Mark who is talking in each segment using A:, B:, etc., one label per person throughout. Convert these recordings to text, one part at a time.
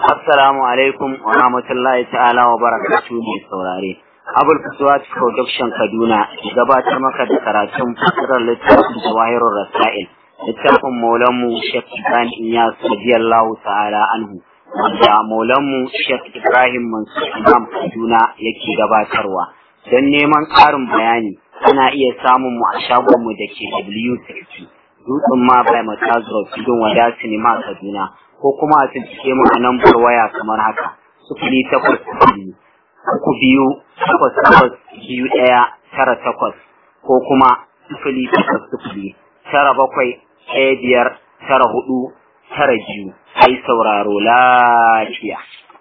A: Assalamu alaikum wa rahmatullahi ta'ala wa barakatuhu mai saurare. Abul Fuswat Production Kaduna gabatar maka da karatun fasirar littafin Jawahirul Rasail. Littafin Maulanmu Sheikh Ibrahim Iyas radiyallahu ta'ala anhu. Wanda Maulanmu Sheikh Ibrahim Mansur Imam Kaduna yake gabatarwa. Don neman ƙarin bayani ana iya samun mu a shagonmu da ke W60. Dutsen ma bai Matazuro Tudun Wada Sinima Kaduna. ko kuma a cikin mu a lambar waya kamar haka sufuri takwas biyu uku biyu takwas takwas biyu ɗaya tara takwas ko kuma sufuri takwas sufuri tara bakwai ɗaya biyar tara hudu tara biyu ai sauraro lafiya.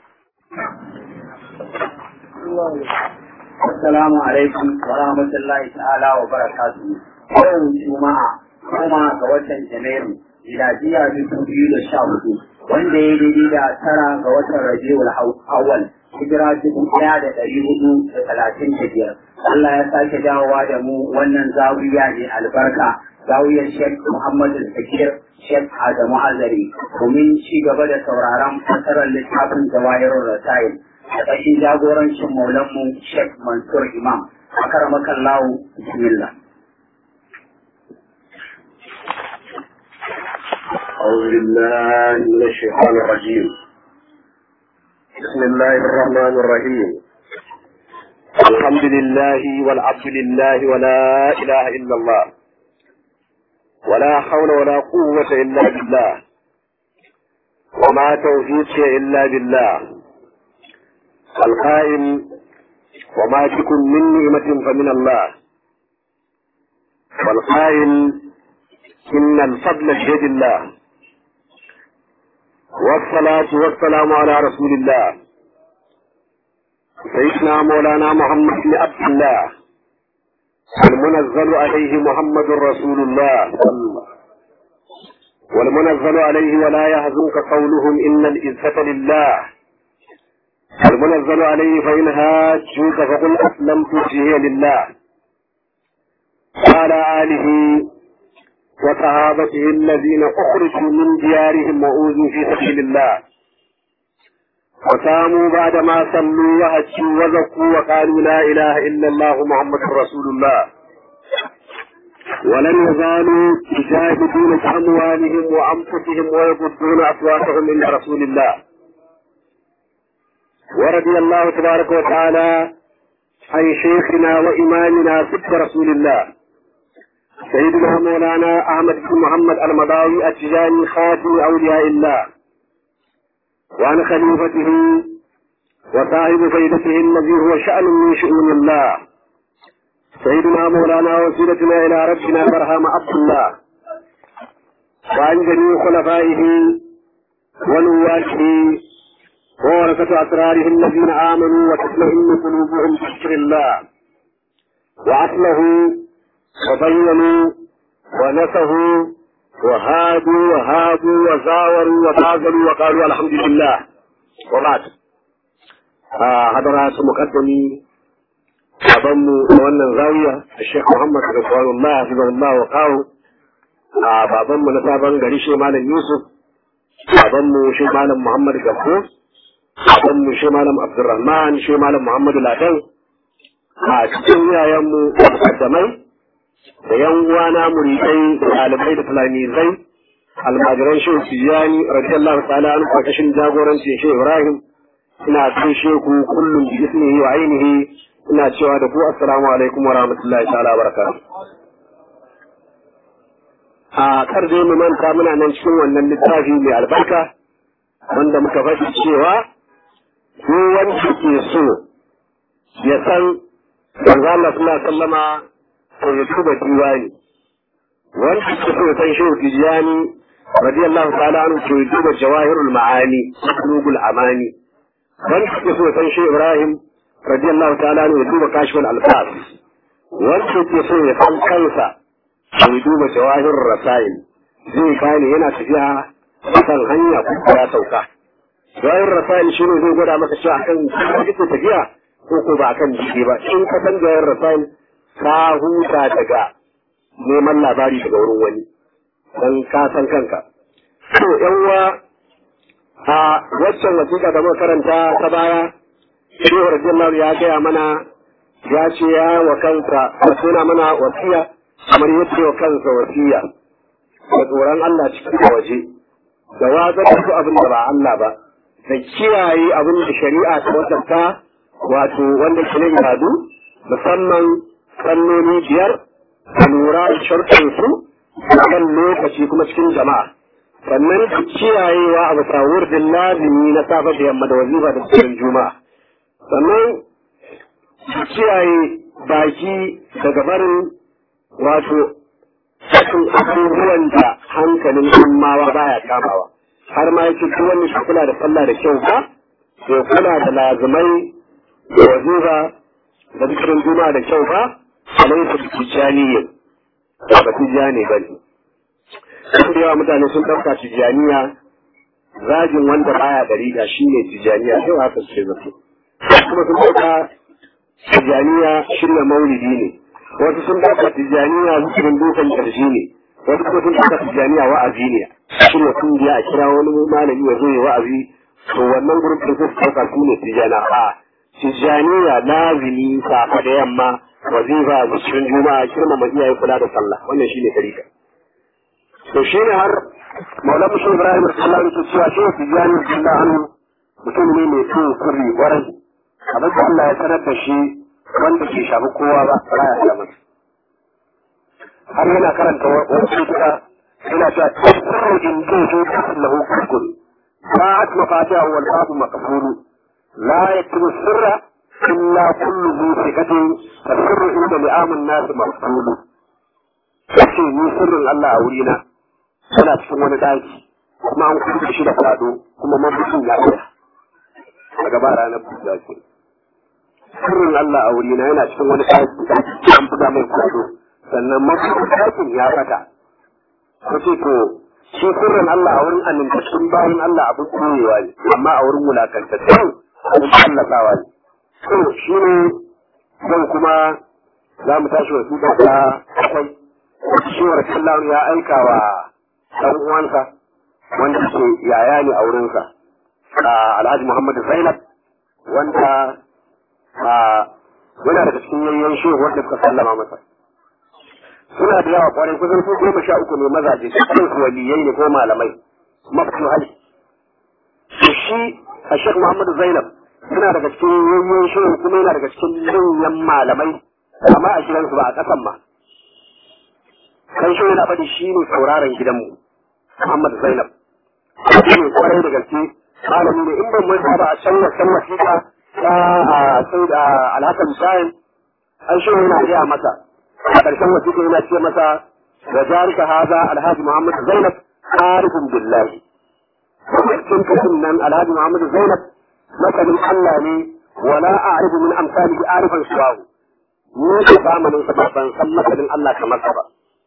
B: Assalamu alaikum wa rahmatullahi ta'ala wa barakatuhu. Yau Juma'a kuma ga watan Janairu miladiya dubu biyu da sha hudu wanda ya daidai da tara ga watan rabiul awwal hijira dubu ɗaya da ɗari hudu da talatin da biyar Allah ya sake dawowa da mu wannan zawiya ne albarka zawiyar Sheikh Muhammad Zakir Sheikh Adamu Azari domin ci gaba da sauraron fasarar littafin Jawahirul Rasail da ƙashin jagorancin maulanmu Sheikh Mansur Imam akaramakallahu bismillah
C: أعوذ بالله من الشيطان الرجيم بسم الله الرحمن الرحيم الحمد لله والعبد لله ولا إله إلا الله ولا حول ولا قوة إلا بالله وما توفيقي إلا بالله القائل وما تكن من نعمة فمن الله والقائل إن الفضل بيد الله والصلاة والسلام على رسول الله سيدنا مولانا محمد بن عبد الله المنزل عليه محمد رسول الله والمنزل عليه ولا يحزنك قولهم إن العزة لله المنزل عليه فإن هاجوك فقل أسلمت وجهي لله وعلى آله وصحابته الذين أخرجوا من ديارهم وأوذوا في سبيل الله وساموا بعدما صلوا وهجوا وزكوا وقالوا لا إله إلا الله محمد رسول الله ولن يزالوا يجاهدون بأموالهم وأنفسهم ويغضون أصواتهم إلى رسول الله ورضي الله تبارك وتعالى عن شيخنا وإمامنا سبت رسول الله سيدنا مولانا أحمد بن محمد المضاوي التجاني خاتم أولياء الله وعن خليفته وصاحب فيدته الذي هو شأن من شؤون الله سيدنا مولانا وسيلتنا إلى ربنا برهام عبد الله وعن جميع خلفائه ونواته وورثة أسراره الذين آمنوا وتطمئن قلوبهم بذكر الله وأصله وبينوا ونسهوا وهادوا وهادوا وزاوروا وبازلوا وقالوا الحمد لله وبعد حضرات مقدمي أبنوا wannan zawiya Sheikh Muhammad Rasulullah Hafizahullah wa kawo a babanmu na sabon gari shi Malam Yusuf babanmu shi Malam Muhammad Gambo babanmu shi Malam Abdulrahman shi Malam Muhammad Ladan a cikin yayanmu mukaddamai da yan uwana muridai da ɗalibai da talamizai almajiran shehu tijjani radiyallahu ta'ala an karkashin jagoranci shehu ibrahim ina gaishe ku kullum bi ismihi wa ainihi ina cewa da ku assalamu alaikum wa rahmatullahi ta'ala barakatuh a kar dai mu manta muna nan cikin wannan littafi mai albarka wanda muka faɗi cewa ko wanda ke so ya san manzo Allah sallallahu alaihi wasallama to ya duba diwani wanda ke so san shehu tijani radiyallahu ta'ala anhu to ya duba jawahirul ma'ani qulubul amani wanda ke so san shehu ibrahim radiyallahu ta'ala anhu ya duba kashful alfas wanda ke so ya san kansa to ya duba jawahirul rasail zai gane yana tafiya kan hanya ko ya sauka jawahirul rasail shine zai gwada maka cewa akan kake tafiya ko ko ba akan jiki ba in ka san jawahirul rasail ka huta daga neman labari daga wurin wani don ka san kanka. To, uwa a waccan wasiƙa da muka karanta ta baya shehu radiyallahu ya gaya mana ya ce ya wa kansa a suna mana wasiya kamar yadda wa kansa wasiya da tsoron Allah cikin da waje da watsar da su abin da ba Allah ba da kiyaye abin da shari'a ta wasanta wato wanda ke na ibadu musamman salloli biyar da lura da sharɗinsu a kan lokaci kuma cikin jama'a sannan da kiyayewa a bisa wurdin lazimi na safe da yamma da wazifa da cikin juma'a sannan da kiyaye baki daga barin wato sakin abubuwan da hankalin ummawa baya kamawa har ma yake duk wani shi kula da sallah da kyau ba to kula da lazimai da wazifa da zikirin juma'a da kyau ba alaihi tijaniyin ba tijani ba ne sun da yawa mutane sun ɗauka tijaniya zagin wanda baya ɗariƙa shi ne tijaniya sai haka suke zato kuma sun ɗauka tijaniya shirya maulidi ne wasu sun ɗauka tijaniya zikirin dukan ƙarshe ne wasu kuma sun ɗauka tijaniya wa'azi ne shirya kungiya a kira wani malami ya zo ya wa'azi to wannan gurin da suka ɗauka su ne tijana a tijaniya lazimi safa da yamma wazifa zikirin juma'a girmama iyaye kula da sallah wannan shine tarika to shine har maulana mushi ibrahim sallallahu alaihi wasallam cewa shi tijani billah anhu mutum ne mai so sirri kwarai abin da Allah ya sanar da shi wanda ke shafi kowa ba ba ya da masa har yana karanta wasu kuka yana cewa sirru in ji su lahu kukun ba'at mafatiha wal babu maqfulu la yaktubu sirra illa kullu zi thiqatin fasirru inda li'amun nas maqfulu kace ni sirrin Allah a wurina yana cikin wani daki kuma an kuɗe shi da kwado kuma mabucin ya tsaya a gaba ranar buɗa ke sirrin Allah a wurina yana cikin wani daki an buga mai kwado sannan mabucin dakin ya fata kace to shi sirrin Allah a wurin amintattun bayan Allah abin koyewa ne amma a wurin wulakantattun abin tallafawa ne to shi ne zan kuma za mu tashi wasu da akwai shi wa ya aika wa ɗan uwansa wanda ke yaya ne a wurinsa alhaji muhammad zainab wanda yana daga cikin yayyan shehu wanda suka sallama masa suna da yawa kwarai kusan su goma sha uku ne mazaje cikin su waliyai ne ko malamai mafi hali to shi a shek muhammad zainab suna daga cikin yayyan shehu kuma yana daga cikin manyan malamai amma a gidansu ba a ƙasan ma kan shi yana faɗi shi ne sauraron gidanmu Muhammad Zainab shi ne kwarai da gaske malami ne in ban manta ba a can wasan wasiƙa ta sai da alhassan shayin an shi yana gaya masa a ƙarshen wasiƙa yana ce masa wa jarika haza alhaji Muhammad Zainab arifin billahi cikin kasin nan alhaji Muhammad Zainab masanin Allah ne wala a'rifu min amsalihi arifan suwahu ni da zamanin sa ban san masanin Allah kamar sa ba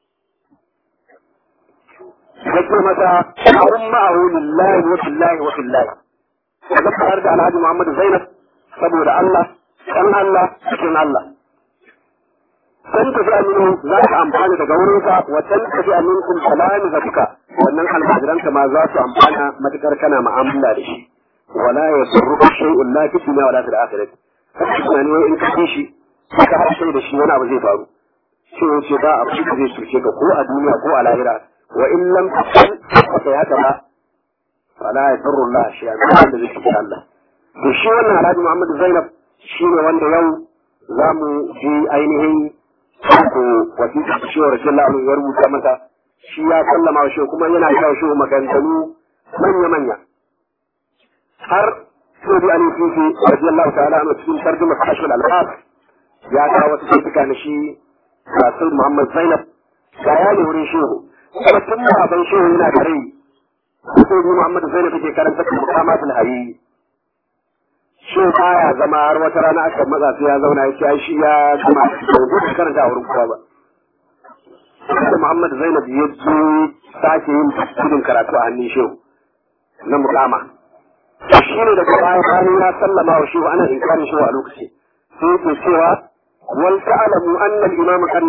C: yake mata sha'arun ma'ahu lillahi wa billahi wa billahi da fara da Alhaji Muhammad Zainab saboda Allah dan Allah cikin Allah san ta fi aminu za ka amfana daga wurinka wa san ta fi aminkum salami zakka wannan almajiranka ma za su amfana matukar kana mu'amala da shi wala yasurruka shay'un la fi dunya wala fil akhirati kace tunani in ka shi ka harshe da shi wani abu zai faru sai ce ba abu da zai cuce ka ko a duniya ko a lahira وإن لم تفعل فسيهكذا فلا يضر الله شيئا ما عند ذلك الله وشي wannan Alhaji Muhammad Zainab shi ne wanda yau za mu ji ainihin ko wasiƙa da shehu Rasulullah Allah ya rubuta mata shi ya sallama wa shehu kuma yana kawo shehu maganganu manya-manya har sai bi an fifi radiyallahu ta'ala anhu cikin tarjuma kashf al-alfaz ya kawo wasu baituka na shi Rasul Muhammad Zainab ga ya ne wurin shehu kuma tun baban shehu yana da rai sai bi Muhammad Zainab take karanta da mukamatul hari shi baya zama har wata rana aka matsa sai ya zauna ya ce ai shi ya gama da karanta a wurin kowa ba da Muhammad Zainab ya zo sake yin gudun karatu a hannun shehu na mukama shi ne daga baya bayan ya sallama wa shehu ana inkarin shehu a lokaci sai yake cewa wal ta'lamu anna al-imam kan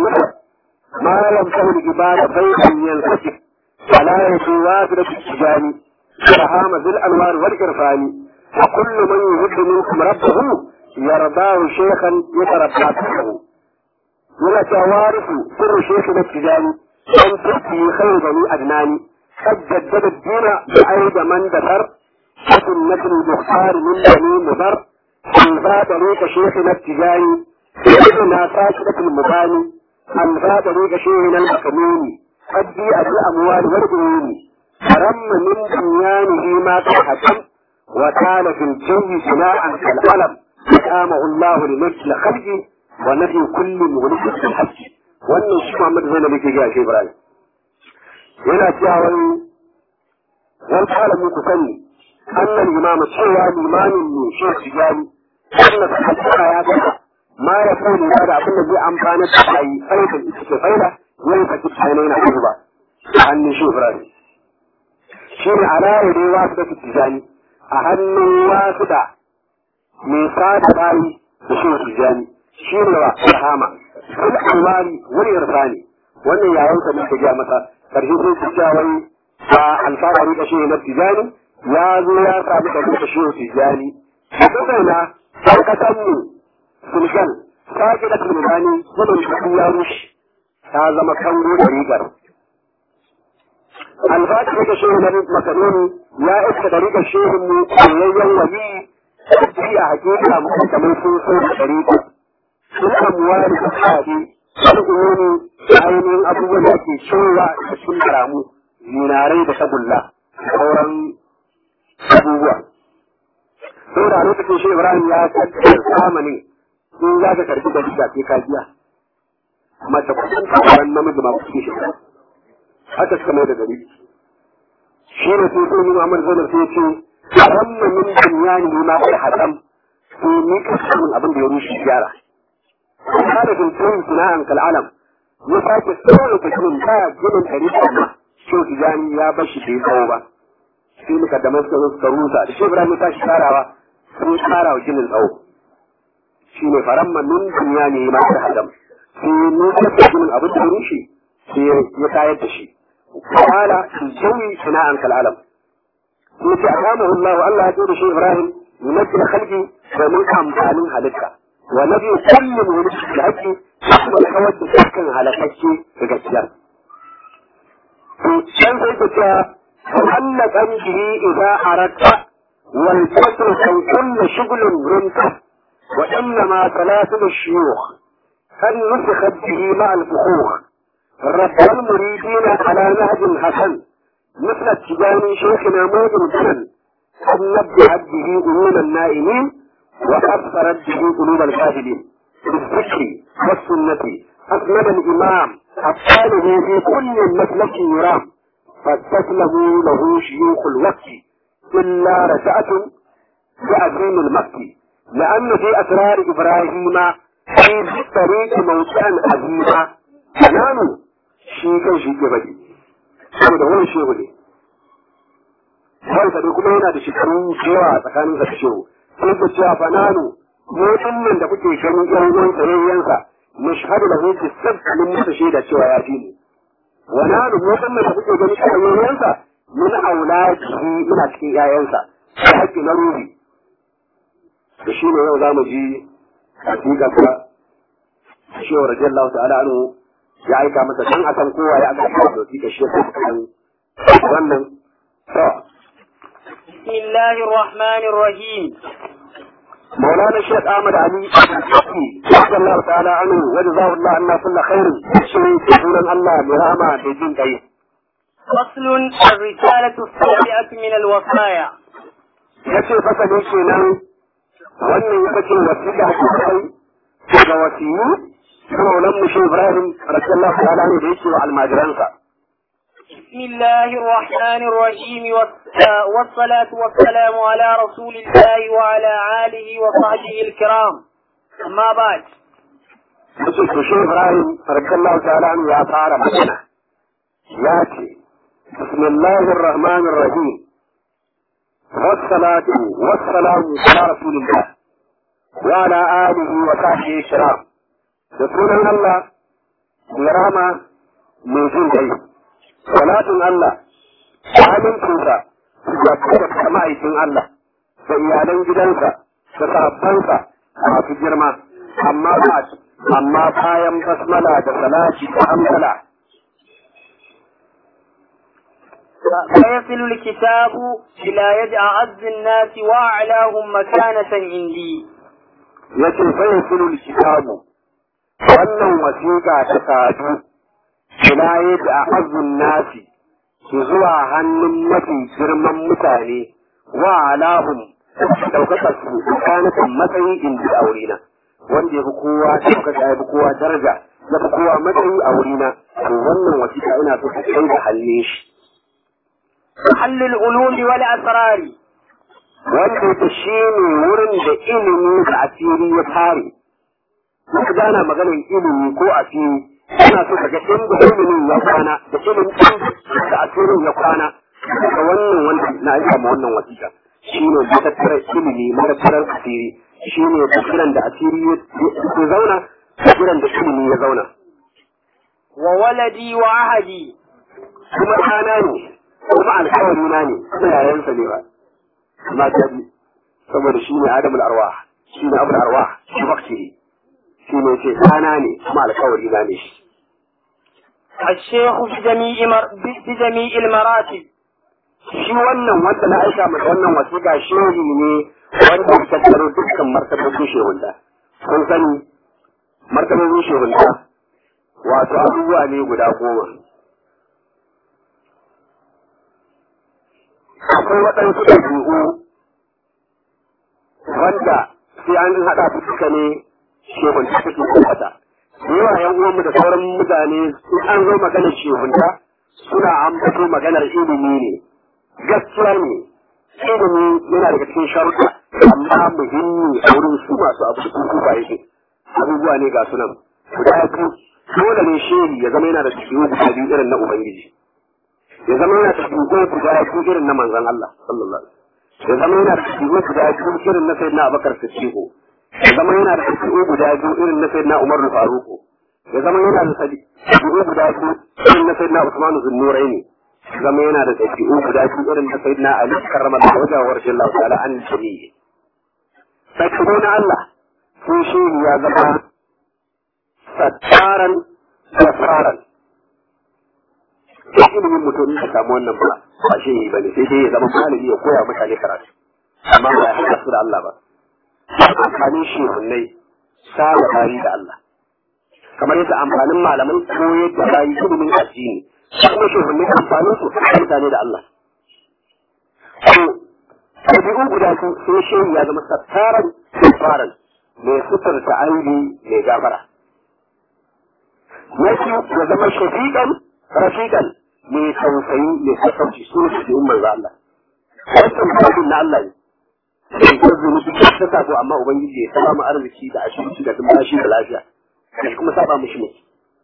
C: ما لم تكن العبادة بيتا ينسكب فلا يكون وافدة التجاني برهام ذي الأنوار والإرفان وكل من يهد منكم ربه يرضاه شيخا يتربى به ولا توارث سر شيخنا التجاني أن تأتي خير بني أدناني قد جدد الدين بعيد من دثر وسنة المختار من بني مضر أنفى طريق شيخنا التجاني سيدنا فاشلة المباني أنفى طريق شيخنا المكنون قد جيء بالأموال والبنون فرم من بنيانه ما تحكم وكان في الجو بناء كالعلم أقامه الله لمجل خلقه ونفي كل مغلق في الحج wannan shi Muhammad zai nake ga shi Ibrahim yana cewa wani wani kalamu ku sani annan imam cewa limamin ne shi tijani wannan hakika ya ga ma ya kauni da abin da zai amfana da kai faida ita ce faida yayin ka kike ne na ba hannun shi Ibrahim shi ne alaye dai wasu da tijani a hannun wasu da mai sada bayi da shi tijani shi ne wa rahama kul alwani wani irfani wannan yayin sa muka ga masa karshe sai su cewa wai a alfahari da shi na tijani ya zo ya samu da duka shi tijani duka na kasan mu sulgan sake da tulmani gudun shi ya rushe ta zama kango da rigar alfahari da shi na makanoni ya iska da rigar shehin mu koyayyen wali shi a hakika mu kamar sun so da rigar sun amuwari da kaɗe al'ummomi ainihin abubuwan da ake cewa da sun karamu zinarai da tagulla sauran abubuwa. Sau da lokacin shi Ibrahim ya kaddar zamanin in za ka karbi da shiga sai ka biya. Mace kusan tawaran namiji ma kuke shi. Haka suka mai da gari. Shi ne sai sai Muhammad Zainab sai ce ramma min dunyani ma kai hatam sai ni ka samun abin da ya rushe gyara. هذا في الكون بناء كالعلم يفاك السؤال تكون تا جنن تاريخ ما شو تجاني يا بشي في صوبة في مقدمات كنوس كروسا شو برا متاش كاراوا في كاراوا جنن أو شو فرما من دنياني ما تهدم في نوسة جنن أبو تروشي في يكاية تشي قال في الجوي بناء كالعلم يتي أقامه الله الله يقول شيء إبراهيم يمثل خلقي ومن أمثال هلكه ونبي كل مولد الحج وكود سكن على حجي بجسيا كان سيدك وأن به إذا أردت والفصل كان كل شغل رمت وإنما ثلاثة الشيوخ قد نسخت به مع الفخوخ رب المريدين على نهج حسن مثل التجاني شيخنا موجود جنن قد نبدأ به أمور النائمين وأبصرت به قلوب الكافرين بالذكر والسنة أكمل الإمام أبطاله في كل مسلك يرام فاستسلموا له شيوخ الوقت إلا رجعة بعظيم المكي لأن في أسرار إبراهيم في طريق موتان عظيمة كانوا شيكا شيكا بدي saboda wani shehu ne kansa dai kuma yana da shekaru cewa tsakaninsa da shehu sai ku cewa fananu mu nan da kuke ganin yan uwan sayayyansa mashhadu da hutu sabbalin masa shaida cewa ya fi ni wa nanu mu nan da kuke ganin sayayyansa min auladihi ina cikin yayansa da haƙƙi na ruhi da shi ne yau za mu ji hakika ka shi wa radiyallahu ta'ala anhu ya aika masa dan akan kowa ya aka kawo doki da shi wannan to
D: بسم الله الرحمن الرحيم
C: مولانا الشيخ احمد علي رضي الله تعالى عنه وجزاه الله عنا كل خير شيء سبحان الله برحمة بجين كي
D: فصل الرسالة السابعة من الوصايا
C: yace fasa ne kenan wannan ya kace wasiƙa ce kai daga wasiyu kuma maulan mu shi Ibrahim radiyallahu ta'ala anhu da yake wa almajiransa
D: بسم الله الرحمن الرحيم والس- والصلاة والسلام على رسول الله وعلى آله وصحبه الكرام أما بعد
C: yace to shi Ibrahim radiyallahu ta'ala anhu ya fara magana ya ce bismillahir rahmanir rahim والصلاة والسلام على رسول الله وعلى آله وصحبه الكرام رسول الله برحمة من جن صلاة الله آمن تنسى ya kuma ma'aikin Allah da iyalan gidansa da sahabbansa masu girma amma ba amma bayan basmala da salati da hamdala
D: فيصل الكتاب إلى يد أعز الناس وأعلاهم مكانة عندي
C: yace fa yasilu kitabu wannan wasiƙa ta sadu ila yadda azun nasi su zuwa hannun mafi girman mutane wa alahum ɗaukaka su tsakanin matsayi inda a wurina wanda ya fi kowa ɗaukaka ya fi kowa daraja ya fi kowa matsayi a wurina to wannan wasiƙa ina so ka kai da hannun shi
D: محل العلوم والأسرار
C: wanda yake shi ne wurin da ilimi da asiri ya tare muka gana maganar ilimi ko asiri ana so ka ga inda ilimin ya kwana da ilimin da asirin ya kwana daga wannan wanda na aika ma wannan wasiƙa shi ne matattarar ilimi matattarar asiri shi ne tafiran da asiri ya zauna tafiran da ilimi ya zauna
D: وولدي وعهدي
C: kuma ɗana ne kuma alkawari na ne kuma yayansa ne ba amma jabi saboda shi ne adamul arwah shi ne abul arwah shi bakci shi ne ce ɗana ne kuma alkawari na ne shi
D: الشيخ بجميع مر... بجميع المراتب
C: shi wannan wanda na aika masa wannan wasiƙa shehi ne wanda ya tattaro dukkan martabobin shehunta kun sani martabobin shehunta wato abubuwa ne guda goma akwai waɗansu ɗabi'u wanda sai an haɗa su duka ne shehunta take tabbata da yawa yan uwanmu da sauran mutane in an zo maganar shehunta suna ambato maganar ilimi ne gaskiya ne ilimi yana daga cikin sharuɗa amma muhimmi a wurin su masu abu da kuka yake abubuwa ne ga sunan guda biyu dole ne shehi ya zama yana da ɗabi'u guda biyu irin na ubangiji ya zama yana da ɗabi'u guda biyu irin na manzon Allah sallallahu alaihi wasallam ya zama yana da ɗabi'u guda biyu irin na sayyidina Abubakar Siddiq ya zama yana da ɗabi'u guda biyu irin na sayyidina Umar Faruq ya zama yana da ɗabi'u guda biyu irin na sayyidina Usman Zunnuraini zama yana da ɗabi'u guda biyu irin na sayyidina Ali karrama da wajen wa radiyallahu ta'ala an jami'i sai na Allah sun shi ya zama sattaran safaran da ilimin mutum ya samu wannan ba ba shi ba ne sai dai ya zama malami ya koya mutane karatu amma ba ya haɗa su da Allah ba amfanin shehunnai saba bayi da Allah kamar yadda amfanin malamai koyar da bayi ilimin addini kuma shehunnai amfanin su mutane da Allah to ɗabi'u guda su sai shehu ya zama sattaran safaran mai suturta aibi mai gafara na biyu ya zama shafiƙan rafiƙan mai tausayi mai sassauci su ne su umar Allah wancan mutum na Allah ne sai ko zuwa duk ta sako amma ubangiji ya saba mu arziki da ashirin da dumbashi da lafiya kai kuma saba mushi ne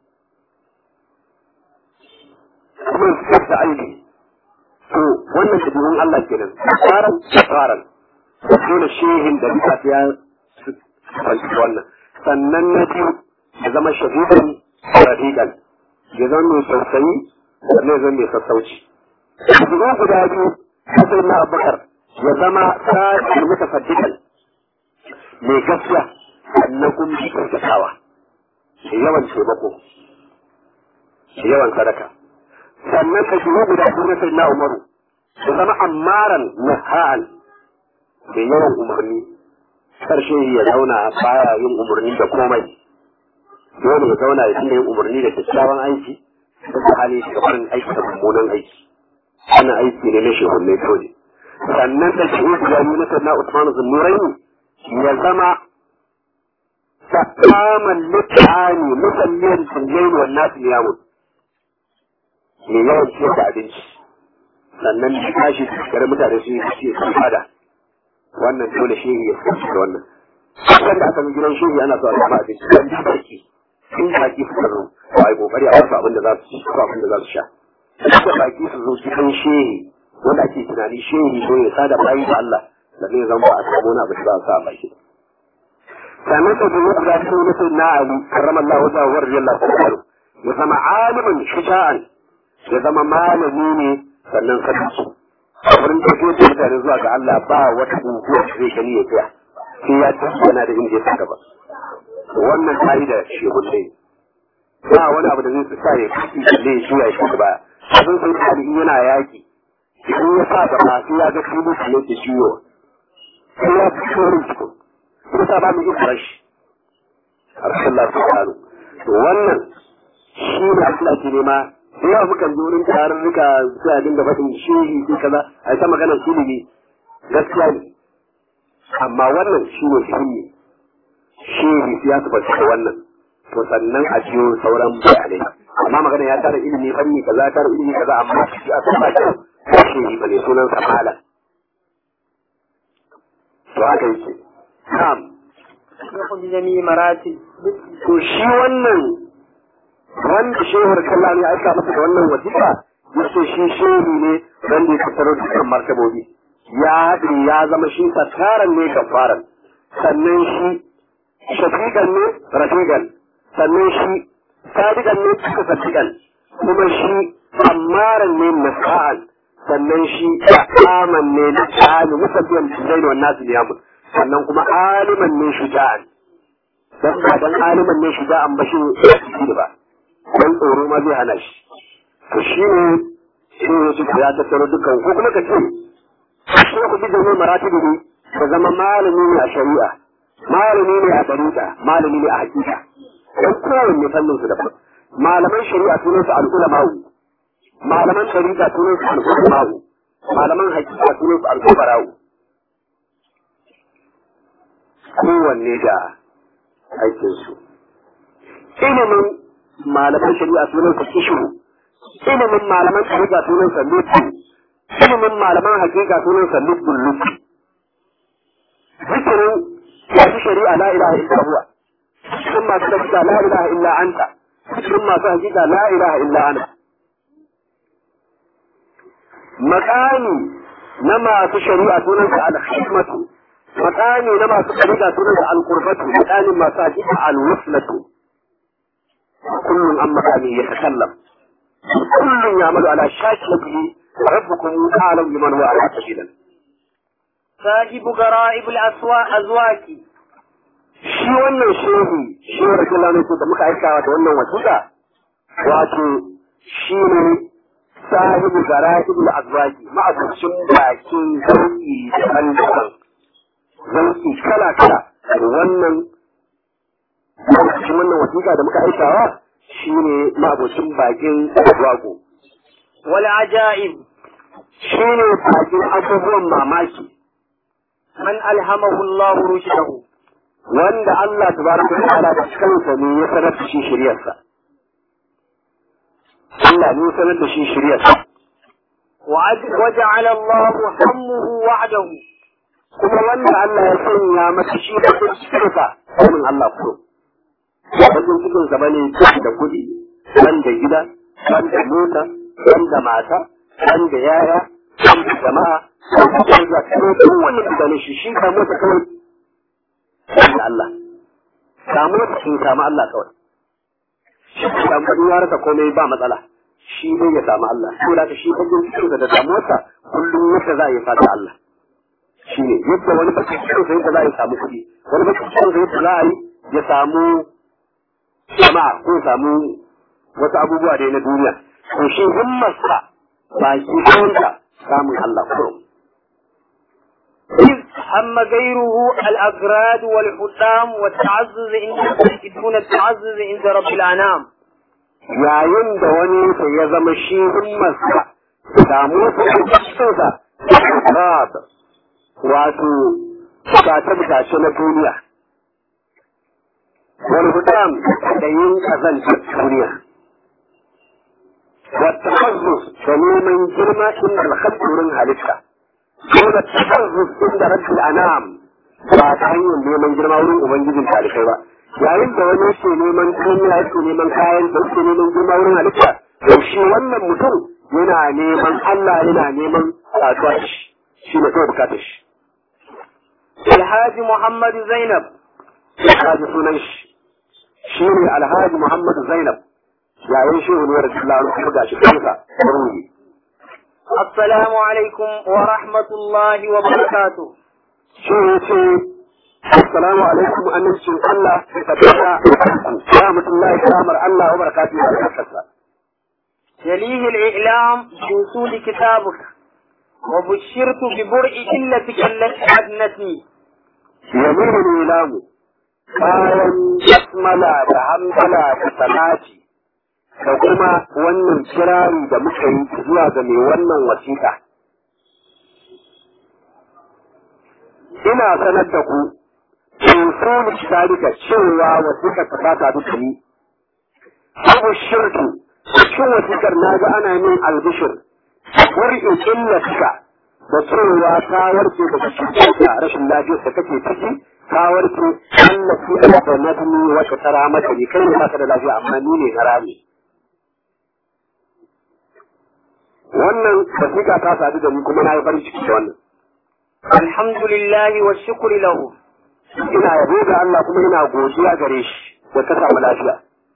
C: kuma su da aibi to wannan dabi'un Allah kenan faran faran dole shehin da bisa ya fanci wannan sannan na biyu ya zama shahidan rafiqan ya zama mai tausayi sannan ya zama mai sassauci dabi'u guda biyu sai na abubakar ya zama sa'ir mutafaddidan mai gaskiya sannan kuma shi kyautatawa da yawan taimako da yawan sadaka sannan ka shigo guda biyu na sai na umaru ya zama ammaran naha'an da yawan umarni karshe ya zauna baya yin umarni da komai dole ya zauna ya dinga yin umarni da kyakkyawan aiki da hali shi gabanin aiki da mummunan aiki wannan aiki ne na shehunnai dole sannan da shi guda biyu na sanna Usman Zunnuraini ya zama sakaman mutane musalliyan tunjayin wannan su yamun mai yawan ciyar da abinci sannan da tashi kare mutane su yi ciye sun fada wannan dole shehi ya fi da wannan kan da aka gidan shehi ana so a samu abinci dan da baki in baki suka zo to ai kokari a wasu abin da za su ci ko abin da za su sha da baki su zo cikin shehi wanda ake tunani shehi ko ya sada bayi da Allah da zai zama ba a samu wani abu da za a sa a baki sannan da zuwa da shi ne sai na Ali karramallahu wajhahu wa radiyallahu anhu ya zama alimin shuja'an ya zama malami ne sannan sadaki a wurin tafiyar da mutane zuwa ga Allah ba wata guguwa da zai gani ya tsaya sai ya tabbana da inda ya saka ba wannan ka'ida shehu ne ba wani abu da zai sa ya kashi kalle ya juya shi ba abin sai da in yana yaki idan ya sa gaba sai ya ga kai mutum yake ciwo sai ya fi shorin su sai sa ba mu yi rashi Allah su karo to wannan shi ne Allah ke nema da yawa muka ji wurin tarurruka sai a dinga faɗin shehi ko kaza a ta magana ilimi gaskiya ne amma wannan shi ne ilimi shehi ya su da wannan to sannan a ciyo sauran bayanai amma magana ya tara ilimi fanni kaza ya tara ilimi kaza amma shi a san ba shi shehi bane sunan sa malam to haka yake na'am
D: شيخ بجميع مراتب
C: to shi wannan wanda shehur kalla ne aika masa da wannan wasiƙa yace shi shehu ne wanda ya tattaro dukkan martabobi ya haɗe ya zama shi sakaran ne kafaran sannan shi shafiƙan ne rafiƙan sannan shi sadiƙan ne cika sadiƙan kuma shi ammaran ne nasa'an sannan shi aman ne na ta'ani musabbiyan zai wa nasu niyamun sannan kuma aliman ne shuja'an dan ba dan aliman ne shuja'an ba shi ne ba dan tsoro ma zai hana shi to shi ne shi ne su ya tattaro dukkan ko kuma ka ce shi ku bi da ne maratibi ne ka zama malami ne a shari'a malami ne a dariƙa malami ne a hakika dan kowanne fannin su daban malaman shari'a sunan su al-ulama'u malaman dariƙa sunan su al-ulama'u malaman hakika sunan su al-kubara'u kowanne da aikinsu ilimin malaman shari'a sunan sa kishu ilimin malaman shari'a sunan sa lutu ilimin malaman hakika sunan sa lutun lutu zikirin masu shari'a la ilaha illa huwa cikin masu shari'a la ilaha illa anta cikin masu hakika la ilaha illa ana makami na masu shari'a sunan sa al-hikmatu makami na masu shari'a sunan sa al-qurbatu makamin masu hakika al-wuslatu كل عن مكانه يتكلم كل يعمل على شاكلته ربكم اعلم بمن هو على سبيلا
D: صاحب غرائب الأسواق أزواج
C: shi wannan shehu shi wa rasulullah ne da muka aikawa da wannan wasiƙa wato shi ne sahibu gara'ibul azwaji ma'abucin bakin zauki daban-daban zauki kala-kala wannan lokacin wannan wasiƙa da muka aikawa shi ne ma'abocin bakin wago.
D: والعجائب
C: Shi ne bakin abubuwan mamaki
D: من ألهمه الله رشده
C: wanda Allah tabaraka wa ta'ala da kansa ne ya sanar da shi shiryarsa. Allah ne ya sanar da shi shiryarsa.
D: وعد- وجعل الله همه وعده
C: Kuma wanda Allah ya sanya masa shi da cikinsa, sanin Allah kuro. Wajen cikinsa bane da kuɗi, ban da gida, ban da mota, ban da mata, ban da yaya, ban da jama'a, ban da kawai kowane mutane shi shi ka mota kawai. Ban da Allah. Ka mota shi samu Allah kawai. Shi ka samu kuɗi ya rasa komai ba matsala. Shi dai ya samu Allah. Ko da ka shi fagen cikinsa da damuwarsa kullum yadda za a yi fata Allah. Shi ne yadda wani bakin cikinsa yadda za a yi samu kuɗi. Wani bakin cikinsa yadda za a yi ya samu jama'a ko samu wasu abubuwa da na duniya to shi himmarsa ba shi kanta samun Allah kurum
D: إذ هم غيره الأغراد والحطام والتعزز عند دون التعزز عند رب الأنام
C: yayin da wani sa ya zama shi himmarsa samu su cikinsa rab wato bukace bukace na duniya wani hudam da yin kazantar duniya والتخصص فنوما جرما عند الخلق من هلكة دون التخصص عند رب الأنام ba ta hanyar neman girma wurin ubangijin talibai ba yayin da wani yake neman duniya yake neman kayan da yake neman girma wurin halitta to shi wannan mutum yana neman Allah yana neman saduwa da shi shi ne kawai bukatar shi
D: الحاج محمد زينب
C: alhaji sunan shi shi ne alhaji Muhammad Zainab yayin shehu ne radiyallahu anhu kuma gashi kansa ruhi
D: السلام عليكم ورحمة الله وبركاته
C: shi ya ce assalamu alaikum amincin Allah da tabbata ya mutullahi kamar Allah wa barakatuhu da barkarsa
D: يليه الإعلام بوصول كتابك وبشرت ببرء إلتك التي أدنتني
C: yaminu ilamu bayan basmala da hamdala da salati da kuma wannan kirari da muka yi zuwa ga mai wannan wasiƙa ina sanar da ku usul kitabika cewa wasiƙar ta ta sadu da ni abu shirku cikin wasiƙar na ga ana min albishir wurin illatika da cewa ta warke daga cutar da rashin lafiyar da kake ciki ta warke allafi da nadmi wata tara mata ne kai ne baka da lafiya amma ni ne na rami wannan wasiƙa ta sadu da ni kuma na yi farin ciki da wannan
D: الحمد لله والشكر له
C: ina yabo ga Allah kuma ina godiya gare shi da ka samu lafiya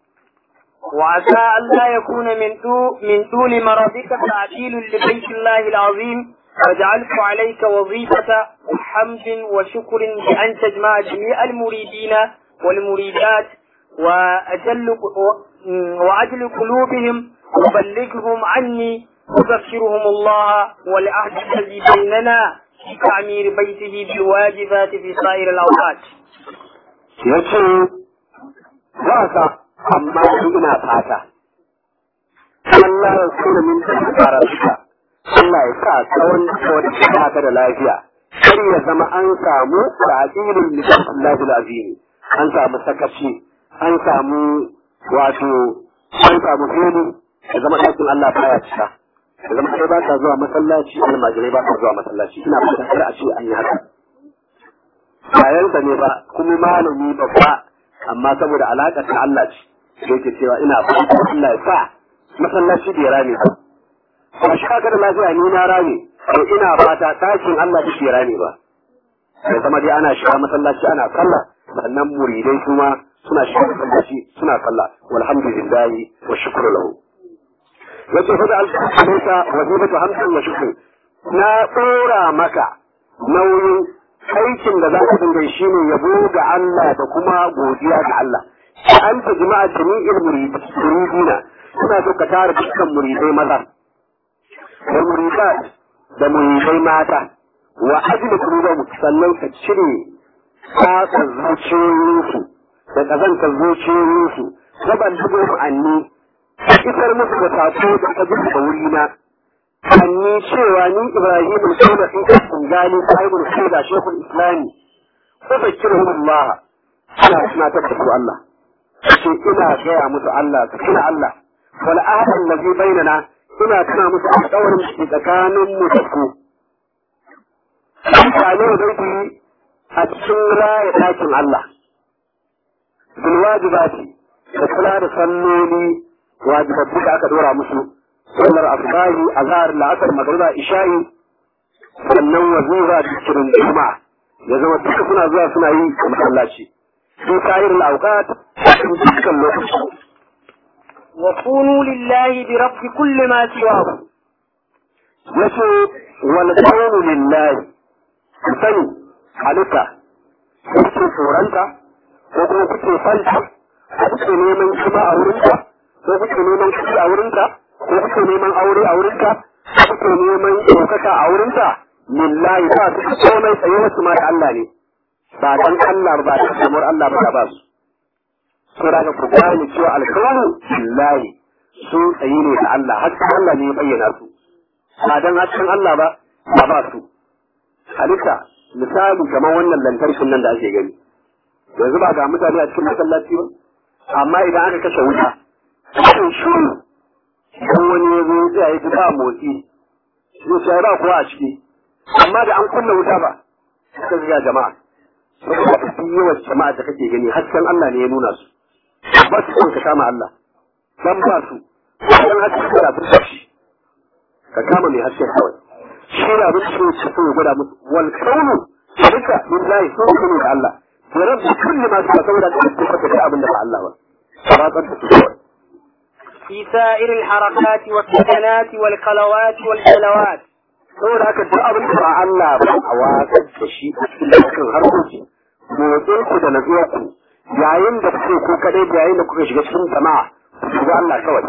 D: وعسى أن لا يكون من طول من طول مرضك تعديل لبيت الله العظيم وجعلت عليك وظيفة حمد وشكر بأن تجمع جميع المريدين والمريدات وأجل وعجل قلوبهم وبلغهم عني وذكرهم الله والعهد الذي بيننا في تعمير بيته بالواجبات في سائر الأوقات.
C: ya ce za ka amma ni ina fata Allah ya tsira min da fara suka Allah ya sa tsawon tsawon ta da lafiya kar ya zama an samu ta'dilul lillahi azim an samu sakaci an samu wato an samu fili ya zama ɗakin Allah baya cika ya zama kai ba ka zuwa masallaci almajirai ba ka zuwa masallaci ina fatan kar a ce an yi haka bayansa ne ba kuma malami babba amma saboda alaƙar ta Allah ce da yake cewa ina fatan Allah ya sa masallaci bai rame ba ba shi haka da lafiya ni na rame to ina fata tashin Allah bai bai rame ba ya zama dai ana shiga masallaci ana sallah sannan muridai kuma suna shiga masallaci suna sallah walhamdulillahi wa shukru lahu yace fa da alƙawarinsa wazifatu hamsin wa shukru na tsora maka nauyin aikin da za ka dinga shi ne yabo ga Allah da kuma godiya ga Allah an ta jima'a jami'il muridina suna so ka tara dukkan muridai maza da muridat da muridai mata wa ajli qulubihim sannan ka cire tsatsan zuciyoyinsu da kazantar zuciyoyinsu saban dubo anni isar musu da sako da ka da wurina anni cewa ni Ibrahim al-Kaula in ka tungali sahibul shaida shekul islami ko fakiruhum Allah ana suna tabbatu Allah ce ina gaya musu Allah su tuna Allah wal ahad allazi bainana ina tuna musu alƙawarin da ke tsakanin mu da ku Mutane da zai a cikin raya ɗakin Allah. Bil wajibati da kula da salloli wajibabbu da aka dora musu sallar asbahi azhar la'asar magriba isha'i sannan wazifa da kirin juma'a ya zama duka suna zuwa suna yi a masallaci في سائر الأوقات تلك الوقت
D: وكونوا لله برب كل ما سواه
C: يسو والقول لله sani halitta kuke tsoronta ko kuma kuke fanta ko kuke neman kuma a wurinta ko kuke neman kuɗi a wurinta ko kuke neman aure a wurinta ko kuke neman ɗaukaka a wurinta lillahi ba su komai tsaye wasu ma da Allah ne ba dan Allah ba da kamar Allah ba ba su so da ku gane cewa alkawarin lillahi su tsaye ne da Allah hakkan Allah ne ya bayyana su ba dan hakkan Allah ba ba ba su halitta misali kamar wannan lantarkin nan da ake gani yanzu ba ga mutane a cikin masallaci ba amma idan aka kashe wuta cikin shuru idan wani ya zo ya yi ba motsi zai ce ba kowa a ciki amma da an kunna wuta ba suka ga jama'a saboda kafin yawan jama'a da kake gani hasken Allah ne ya nuna su ba su son ka kama Allah dan ba su dan hasken da su shi ka kama mai hasken kawai shi da abin da shi so ya gwada musu wal kaunu shirka billahi sun kunu da Allah to ran da kulli ma su saboda ka tabbata da abin da ba Allah ba ba tsanta su kawai
D: في سائر الحركات والسكنات والخلوات والجلوات
C: saboda haka duk abin da ba Allah ba a watsar da shi a cikin dukkan harkoki motsin ku da natsuwar ku yayin da kuke ko kadai da yayin da kuka shiga cikin jama'a ku ga Allah kawai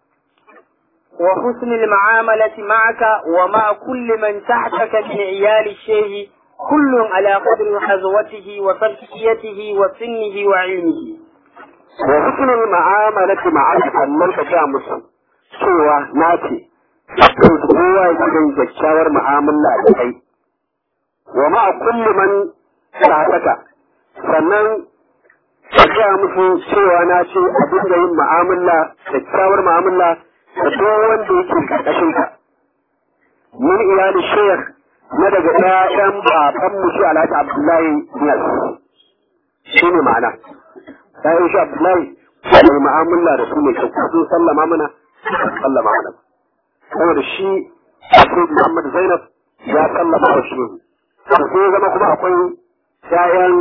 D: وحسن المعاملة معك ومع كل من تحتك من عيال الشيخ كل على قدر حظوته وتركيته وسنه وعلمه
C: wa husnul ma'amalati ma'aka sannan ka ga musu cewa na ce dukkan su kowa ya gidan kyakkyawar mu'amala da kai wa ma kullu man sa'ataka sannan ka ga musu cewa na ce a dinga yin mu'amala kyakkyawar mu'amala da duk wanda yake karkashin ka min iyali shekh na daga ɗayan baban mu shi Alhaji Abdullahi Niyas shi ne ma'ana ɗayan shi Abdullahi mai mu'amala da su ne kyau sun sallama mana sallama mana saboda shi Abu Muhammad Zainab ya sallama wa shi to sai zama kuma akwai ƴaƴan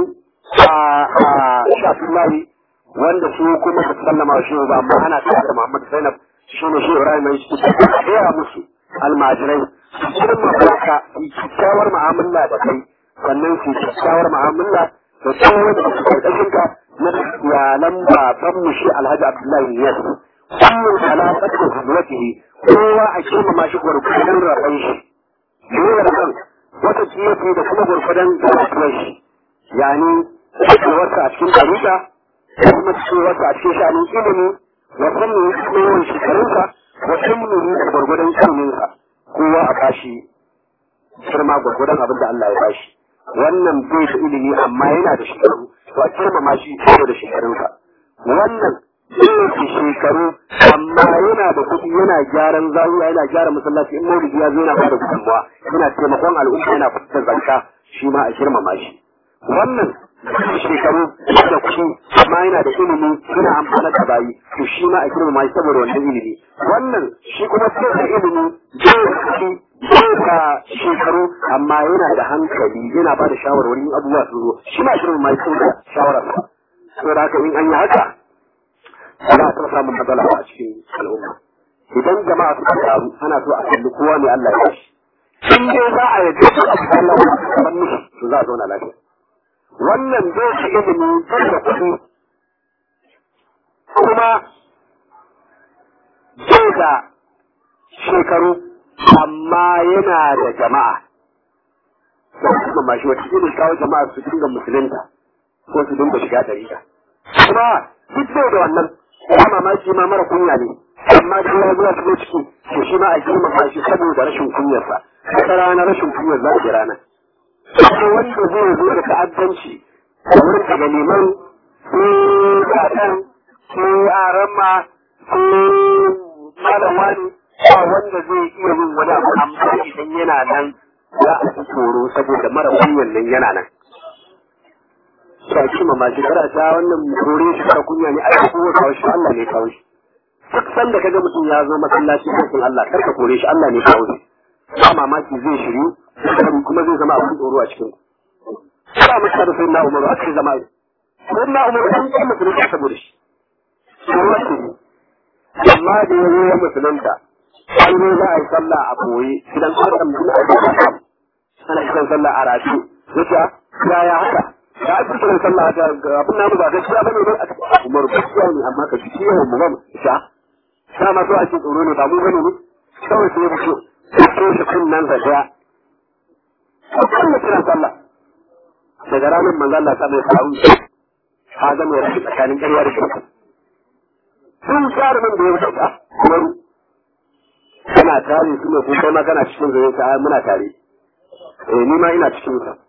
C: shi Abdullahi wanda su kuma su sallama wa shi ba amma ana tare da Muhammad Zainab shi ne shi Ibrahim ya ce ya musu almajirai irin mafarka kyakkyawar mu'amala da kai sannan su kyakkyawar mu'amala da su wanda su karkashin ka na iyalan baban mu shi Alhaji Abdullahi Niyas kullum alaƙar da hujratihi kowa a girmama shi gwargwadon rabon shi ne rabon wata kiyafi da kuma gwargwadon karatuwar shi yani cewarsa a cikin ɗarika da kuma cewarsa a cikin sha'anin ilimi wa sannan kuma yawan shekarunsa wa ilmihi da gwargwadon iliminsa kowa a bashi girma gwargwadon abin da Allah ya bashi wannan bai da ilimi amma yana da shekaru to a girmama shi saboda shekarunsa wannan bai da shekaru amma yana da kuɗi yana gyaran zawiya yana gyara masallaci in maulidi ya zo yana bada gudunmawa yana taimakon al'umma yana fitar zakka shi ma a girmama shi wannan shekaru da kuɗi amma yana da ilimi yana amfana da bayi to shi ma a girmama shi saboda wannan ilimi wannan shi kuma sai da ilimi bai da kuɗi bai da shekaru amma yana da hankali yana ba da shawarwari in abubuwa su zo shi ma a girmama shi saboda shawararsa saboda haka in an yi haka za a taɓa samun matsala a cikin al'umma idan jama'a suka taru ana so a kalli kowa ne Allah ya shi in dai za a yadda su a Allah ya san mishi to za a zauna lafiya wannan zai shi ilimi zai da kuɗi kuma zai da shekaru amma yana da jama'a da kuma mashi wata irin kawo jama'a su dinga musulunta ko su dinga shiga dariƙa kuma duk zai da wannan ya mamaki ma mara kunya ne amma da ya zuwa su ciki to shi ma a girmama shi saboda rashin kunyarsa wata rana rashin kunyar za a rana sai wanda zai zo da ta'addanci a wurin daga neman su kaɗan su arama su malam wani ba wanda zai iya yin wani abu amma idan yana nan za a fi tsoro saboda mara kunyar nan yana nan ba shi ma mashi kara ta wannan kore shi kara kunya ne ai ko kawo shi Allah ne kawo shi duk sanda kaga mutum ya zo masallaci ko kun Allah kar ka kore shi Allah ne kawo shi ba mamaki zai shiru kuma zai zama abin tsoro a cikin ku ba mu da sai na Umaru a cikin zama sai na Umaru an yi musulunta saboda shi tsoro ce amma da ya zo ya musulunta an zo za a yi sallah a koyi gidan Adam bin Abi Bakar ana kiran sallah a rafi yace yaya haka da ake kiran sallah da abin namu ba gaskiya bane ba Umar gaskiya ne amma ka ci yawan mu ba sha sa ma so ake tsoro ne ba mu bane ne kawai sai ya fito sai shi kunnan sa daya Allah kiran sallah daga ranar manzo Allah ta mai faru ha ga mai rashi tsakanin ƙarya da gaskiya sun tsara nan da ya wuce ta Umaru kana tare su ne ko kai ma kana cikin zai ka muna tare eh ni ma ina cikin sa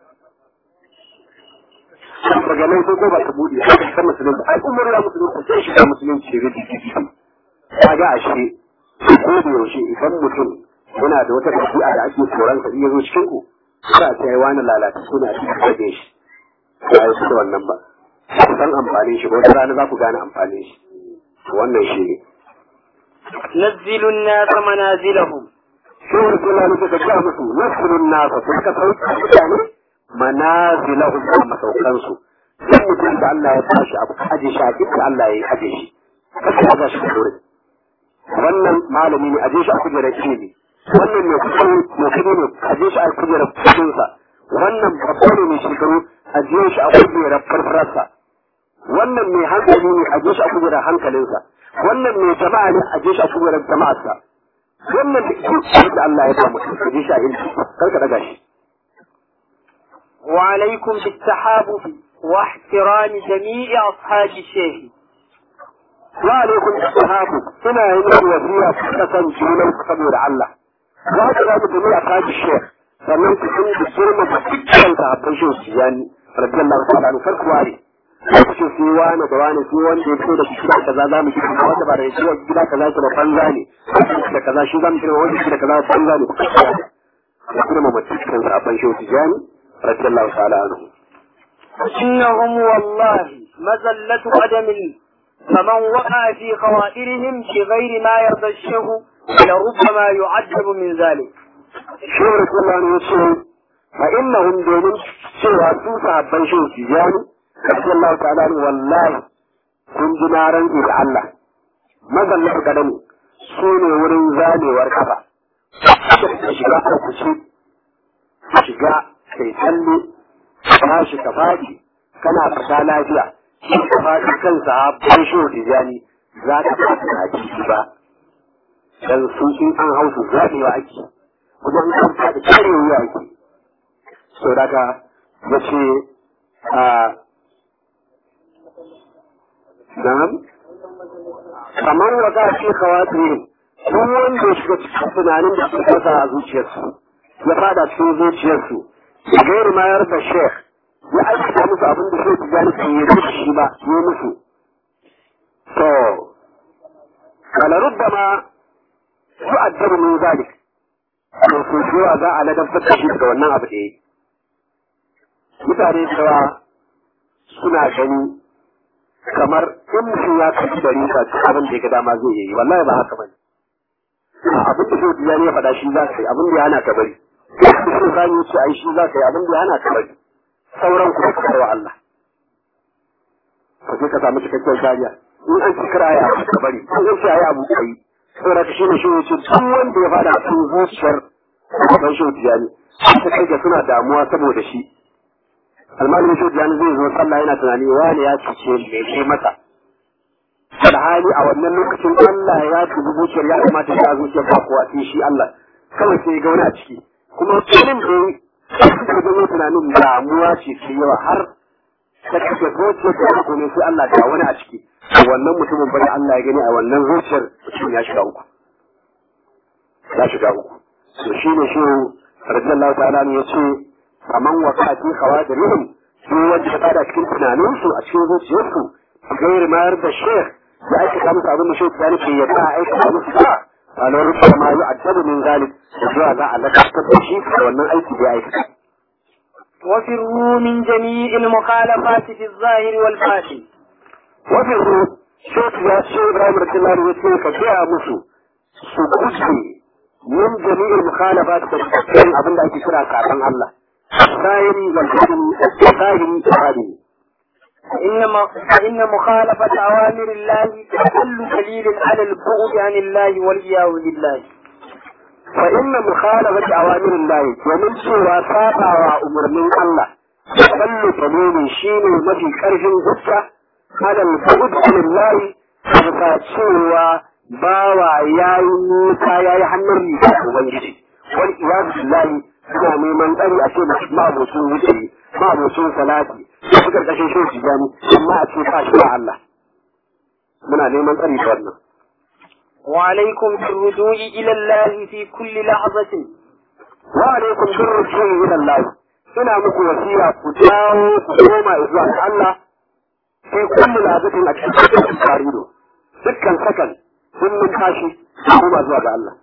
C: daga nan sai ko ba ta bude haka ta musulunci ai umar ya musulunci sai shi ta musulunci ya rubuta kaga ashe ko da yaushe idan mutum yana da wata ɗabi'a da ake tsoron sa iya zo cikin ku za a ce wani lalata suna a cikin kaje shi ba yi da wannan ba ku san amfanin shi wata rana za ku gane amfanin shi wannan shi ne
D: نزلوا الناس منازلهم
C: sai wasu lalata suka ga musu nasulun nasa suka sauka mutane manazilahum a masaukansu duk mutum da Allah ya tashi abu aje shi a inda Allah ya aje shi kasa ya shi da wurin wannan malami ne a je shi a kujerar ilimi wannan mai kusan mai kudi ne a je shi a kujerar kudinsa wannan babba ne mai shekaru a je shi a kujerar farfararsa wannan mai hankali ne a je shi a kujerar hankalinsa wannan mai jama'a ne a je shi a kujerar jama'arsa wannan da duk da Allah ya ba mutum a je shi a ilimi kar ka daga shi
D: وعليكم بالتحابب واحترام جميع أصحاب الشيخ
C: وعليكم بالتحابب ina yi muku wasiya ku kasan junan ku saboda Allah za ka za mu dumi a kaji shekh sannan ku sun da girma da dukkan sahabban shehu tijani radiyallahu ta'ala anhu farko ware ku ce sai wani da wani sai wanda ya fito da gida kaza za mu gina wanda ba da shi gida kaza ke da banza ne da kaza shi za mu gina wanda da kaza banza ne ku girma da dukkan sahabban shehu tijani radiyallahu ta'ala anhu
D: إنهم والله مزلة قدم فمن وقع في خوائرهم بغير ما يرضى الشيخ لربما يعذب من ذلك
C: shehu rasulullah ne yace fa innahum domin cewa su sahabban shehu tijani radiyallahu ta'ala anhu wallahi kun ji na rantsi da Allah mazallar kadami su ne wurin zamewar kafa shiga ka kuce shiga kai tsalle ka shi ka faɗi kana fita lafiya shi ka faɗi kan sahabban shehu tijani za ka faɗi a ciki ba dan su in an hau su zamewa ake wajen kan faɗi kare wuya ake so daga ya ce a nan kamar wa za ce kawatirin duk wanda ya shiga cikin tunanin da suka kasa a zuciyarsu ya fada cikin zuciyarsu ya gairi mayar da shek ya aikata musu abin da shek tijjani kan yi da shi ba yi musu to kala rubbama su addabu min zalik to su cewa za a ladabtar da shi daga wannan abu da ya yi mutane da yawa suna gani kamar in mutum ya kaji da rika duk abin da ya ga dama zai yi wallahi ba haka bane abin da shi ya ne faɗa shi za ka yi abin da ya hana ka bari abin da shi zani ce ai shi za ka yi abin da ya hana ka bari sauran kuma ka wa Allah ka je ka samu cikakken kariya in an ci kira ya ka bari in an ce ai abu kai saboda ka shi ne shi ne ce duk wanda ya fada cikin zuciyar ban shi tijani ta kai ga suna damuwa saboda shi almalin shi tijani zai zo sallah yana tunani wani ya cuce me kai masa alhali a wannan lokacin Allah ya tubi zuciyar ya kamata ya zuciyar ba kowa sai shi Allah kawai sai ga wani a ciki kuma tunin da ya zama tunanin damuwa ce ce yawa har ta kashe zuciyar da kuma sai Allah ga wani a ciki wannan mutumin bari Allah ya gani a wannan zuciyar mutum ya shiga uku ya shiga uku to shi ne shi radiyallahu ta'ala ne ya ce kaman wakati khawadirihim su wanda ya fada cikin tunaninsu a cikin zuciyarsu gairi mayar da shekh ya aikata musu abin da shekh ya nufi ya ta aikata musu ba a nan rufe ma yi addabu min zalik da zuwa za a lakatar da shi da wannan aiki da ya aikata.
D: وفروا من جميع المخالفات في الظاهر والباطن
C: Wafin su shekh ya ce Ibrahim Radiyallahu ya ce ka gaya musu su kuce min jami'in mukhalafat da cikin abin da ake kira kafin Allah. Zahiri wal batin zahiri da batini.
D: فإن فإن مخالفة أوامر الله أقل دليل على البعد عن الله والعياذ بالله.
C: فإن مخالفة أوامر الله ومن سوى سابع وأمر من الله أقل دليل شين مفي كرف هجة على البعد عن الله فتا سوى باوى ياي موسى ياي حنر لي وبنجي والعياذ بالله suna neman tsari a ce ma'abocin wuce ma'abocin salati da fi karkashin shi su gani amma a ce ba shi ba Allah muna neman tsari da wannan
D: وعليكم بالرجوع إلى الله في كل لحظة
C: wa alaikum birrujui ila Allah ina muku wasiya ku dawo ku koma zuwa ga Allah sai kullu lazatin a cikin tarihi dukkan sakan sun mun tashi koma zuwa ga Allah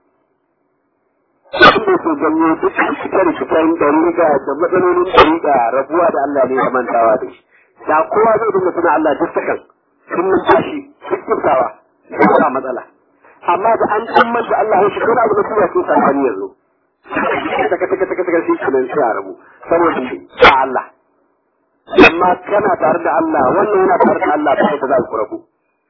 C: Abin da ke janyo duk fitar fitar dariƙa da matsalolin dariƙa rabuwa da Allah ne da mantawa da shi. Da kowa zai dinga suna Allah duk sakan sun mun tashi duk kiftawa ba matsala. Amma da an tsammar da Allah ya shiga abu da kuma sun sakani yanzu. Taka taka taka taka sai kenan sai a rabu saboda ba Allah. Amma kana tare da Allah wannan yana tare da Allah ba ta za ku rabu.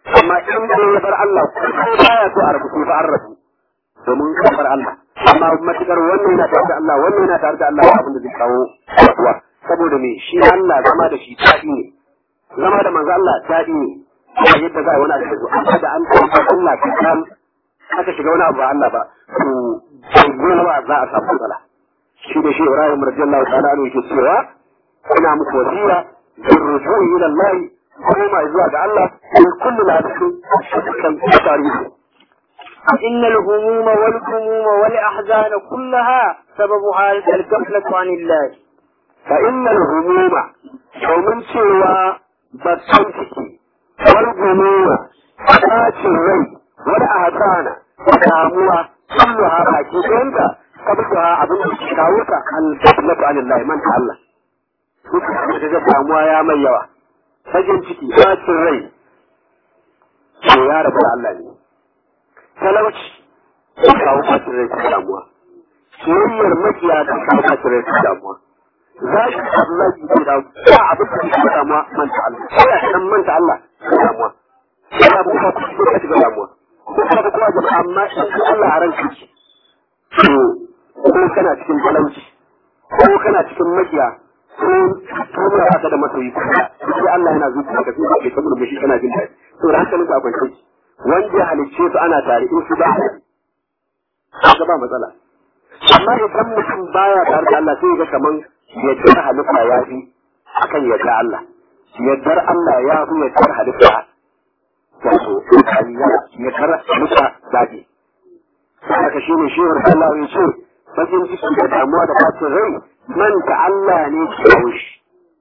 C: amma in da ya bar Allah ko baya so a rabu ba an rabu domin ka bar Allah amma matukar wannan yana tare da Allah wannan yana tare da Allah abin da zai kawo rabuwa saboda me shi Allah zama da shi daɗi ne zama da manzo Allah daɗi ne ba yadda za a wani abu amma da an tabbata Allah ka san aka shiga wani abu ba Allah ba to gona za a samu matsala shi da shi Ibrahim radiyallahu ta'ala anhu yake cewa ina muku wasiya bin rujui ila Allah koma zuwa ga Allah in kullu la shakkan tarihi
D: إن الهموم والهموم والأحزان كلها سببها الغفلة عن الله
C: فإن الهموم domin cewa bakan ciki wal gumuwa bacin rai wal ahzana damuwa kulluha baki ɗayanta sabbaha abin da ke kawo ta al-ghaflatu anillahi man ta Allah duk da ga damuwa ya mai yawa fagen ciki bacin rai to ya rabu da Allah ne talauci ya kawo bacin rai ta damuwa soyayyar makiya ta kawo bacin rai ta damuwa za ki Allah ki ce da ba abin da ke damuwa manta Allah sai ya san manta Allah ta damuwa sai abu ka ku ka shiga damuwa ko ka ga kuma jama'a amma in Allah a ranka ki to ko kana cikin talauci ko kana cikin makiya ko kuma ba ka da masoyi ko sai Allah yana zuciya ka sai ke tabbata shi kana jin daɗi to da haka muka kwance wanda halicce su ana tare in su ba ka ba matsala amma idan mutum baya tare da Allah sai ga kaman yaddar halitta ya fi akan yadda Allah yaddar Allah ya fi yaddar halitta wato yaddar halitta daɗi haka shi ne shehur Allah ya ce bakin ciki da damuwa da bacin rai manta Allah ne ke kawo shi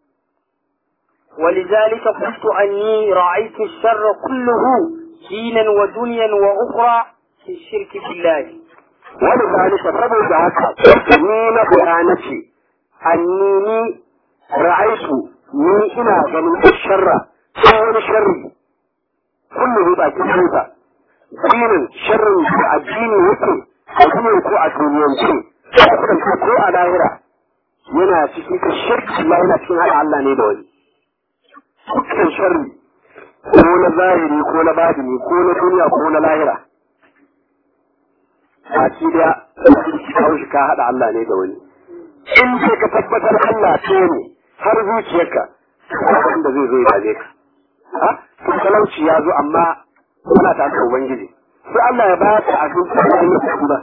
D: ولذلك قلت أني رأيت الشر كله دينا ودنيا وأخرى في الشرك بالله
C: ولذلك saboda haka ni na bayanace annini ra'aitu ni ina ganin sharra ko wani sharri kullu ba ki huta dinin sharrin da addini yake addini ko a duniyance ko a lahira yana cikin ka shirki Allah yana cikin haɗa Allah ne da wani dukkan sharri ko na zahiri ko na badini ko na duniya ko na lahira a ci da kawo shi ka haɗa Allah ne da wani in ce ka tabbatar Allah ce ne har zuciyarka wanda zai zo ya dame ka ha to talauci ya zo amma kana ta da ubangiji sai Allah ya ba ka a cikin kuma ba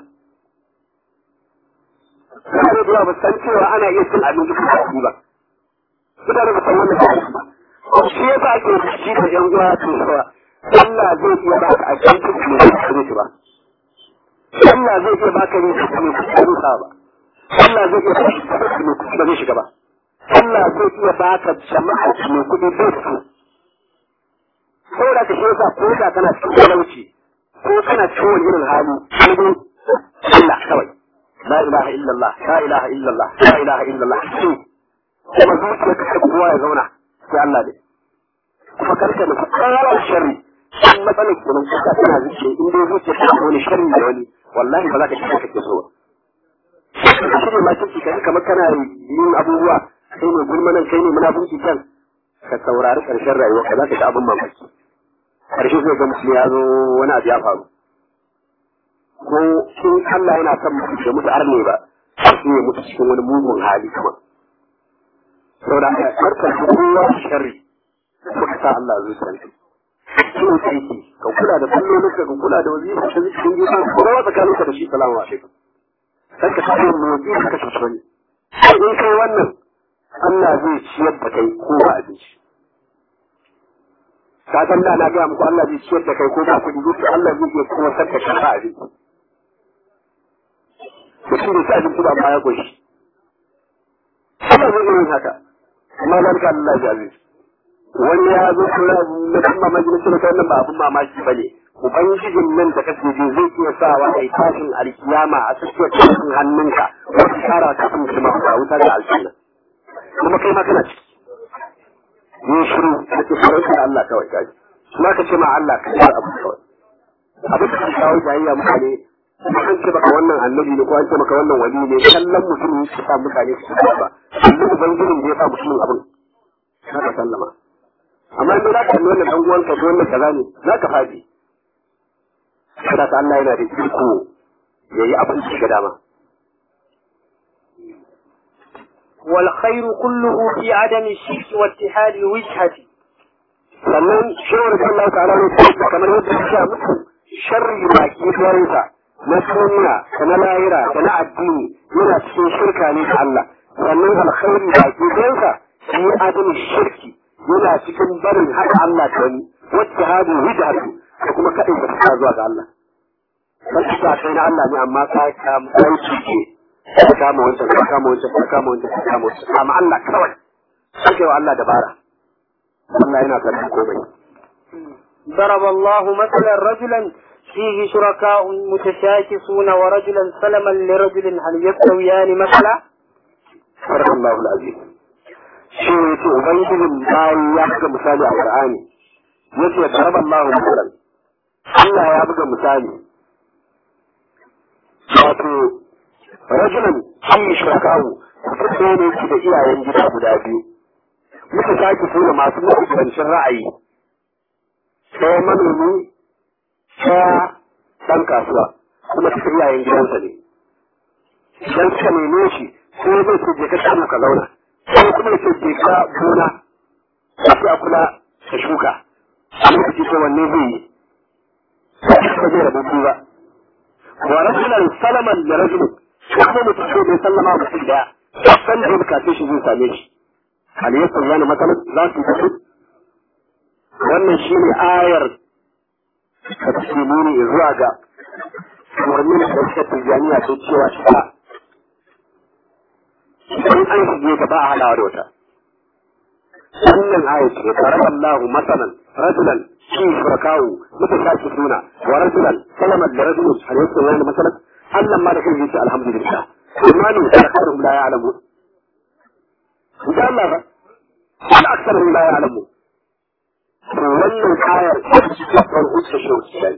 C: mutane da yawa ba san cewa ana iya cin abinci ko kaji ba mutane ba san wannan kaji ba shi yasa ake rikici da yan uwa to cewa Allah zai iya baka abinci ko ne ba ba Allah zai iya baka ne ko ne ko ba Allah zai iya baka ne ko ba zai shiga ba Allah zai iya baka jama'a ne kuɗi bai su saboda ka shi yasa ko da kana cikin talauci ko kana cikin wani irin hali sai Allah kawai لا إله إلا الله لا إله إلا الله لا إله إلا الله kuma zuciya ka kai kowa ya zauna sai Allah ne kuma karka da kowa sharri in matsalar ke nan kuka tana zuciya in dai zuciya ta wani sharri da wani wallahi ba za ka shiga kake so ba shi ne ma kike kai kamar kana yin abubuwa kai ne gulmanan kai ne munafiki kan ka saurari karshen rayuwa ka za ka ga abin mamaki karshe zai ga mutum ya zo wani abu ya faru ko in Allah yana son mutu da mutu arne ba sai ya mutu cikin wani mugun hali kuma saboda haka karkar da kowa sharri muka sa Allah zuciyar ka kin aiki ka kula da sallolin ka ka kula da wazifa ka zikin gida ka rawa tsakanin ka da shi salamu alaikum sai ka samu motsi ka kashe wani in kai wannan Allah zai ciyar da kai ko ba abinci ka san da na gaya muku Allah zai ciyar da kai ko ba kuɗi zuci Allah zai iya kuma sarka ka ba abinci mutum da sa abinci ba ma ya goshi Allah zai iya yin haka amma zan ka Allah ya aziz wani ya zo kula na kan mamaki na cewa wannan ba abin mamaki ba ne ubangijin nan da kake ji zai iya sawa a tashin alkiyama a tsakiyar tashin hannunka wata shara ta kan kuma a wuta da aljanna kuma kai ma kana ciki yin shiru da ke farauta da Allah kawai kaji kuma ka ce ma Allah ka yi abu kawai abin da ka kawo jayayya mutane kuma an ce maka wannan annabi ne ko an ce maka wannan wali ne kallon mutum ne su sa mutane su ba ba duk ubangijin da ya sa mutumin abin na ka sallama amma in za ka kalli wannan dan uwanka ko wannan kaza ne za ka faɗi kada ka Allah yana da iko ya yi abin da ga dama
D: والخير كله في عدم الشرك واتحاد الوجهة
C: sannan shawar da Allah ta'ala ne ta kamar yadda ya sha muku sharri ba ki farinsa na duniya da na lahira da na addini yana cikin shirka ne da Allah sannan alkhairi ba ki farinsa shi adamin shirki yana cikin barin haɗa Allah da wani wacce hadin hujjatu da kuma kaɗai da ta zuwa ga Allah kan ta kai na Allah ne amma ka kama aiki ce ka kama wancan ka kama wancan ka kama wancan ka kama wancan amma Allah kawai sai wa Allah dabara Allah yana karɓar komai
D: ضرب الله مثلا رجلا فيه شركاء متشاكسون ورجلا سلما لرجل هل يستويان مثلا
C: صدق الله العظيم shi ne ce ubangijin bayan ya buga misali a qur'ani yace daraba Allahu masalan Allah ya buga misali wato rajulan an shirakahu mutum ne yake da iyayen gida guda biyu muka sake suna masu mafisancin ra'ayi ɗaya manomi ɗaya ɗan kasuwa kuma suka iyayen gidansa ne idan suka neme shi sai zai ce je ka samu ka zauna sai kuma ya ce je ka gona sai a kula ka shuka a lokaci ko wanne zai yi ba zai rabu biyu ba wa rajulan salaman da rajulun kuma mutum ko bai sallama wa mutum daya san da ya bukace shi zai same shi hal yasan yana matsalar za su tafi wannan shi ne ayar da take nuni zuwa ga umarnin da suka tijjaniya ta cewa shi ba idan an shige ta ba a halawa da wata wannan ayar ce karama Allah masalan rajulan shi shurakawu muka sake suna wa rajulan salamat da rajulun hal yasan yana matsalar Allah ma da kai yace alhamdulillah amma ne da karum la ya'lamu idan Allah ba wal aktharu la ya'lamu to wannan ayar ta cikin hujja shi ne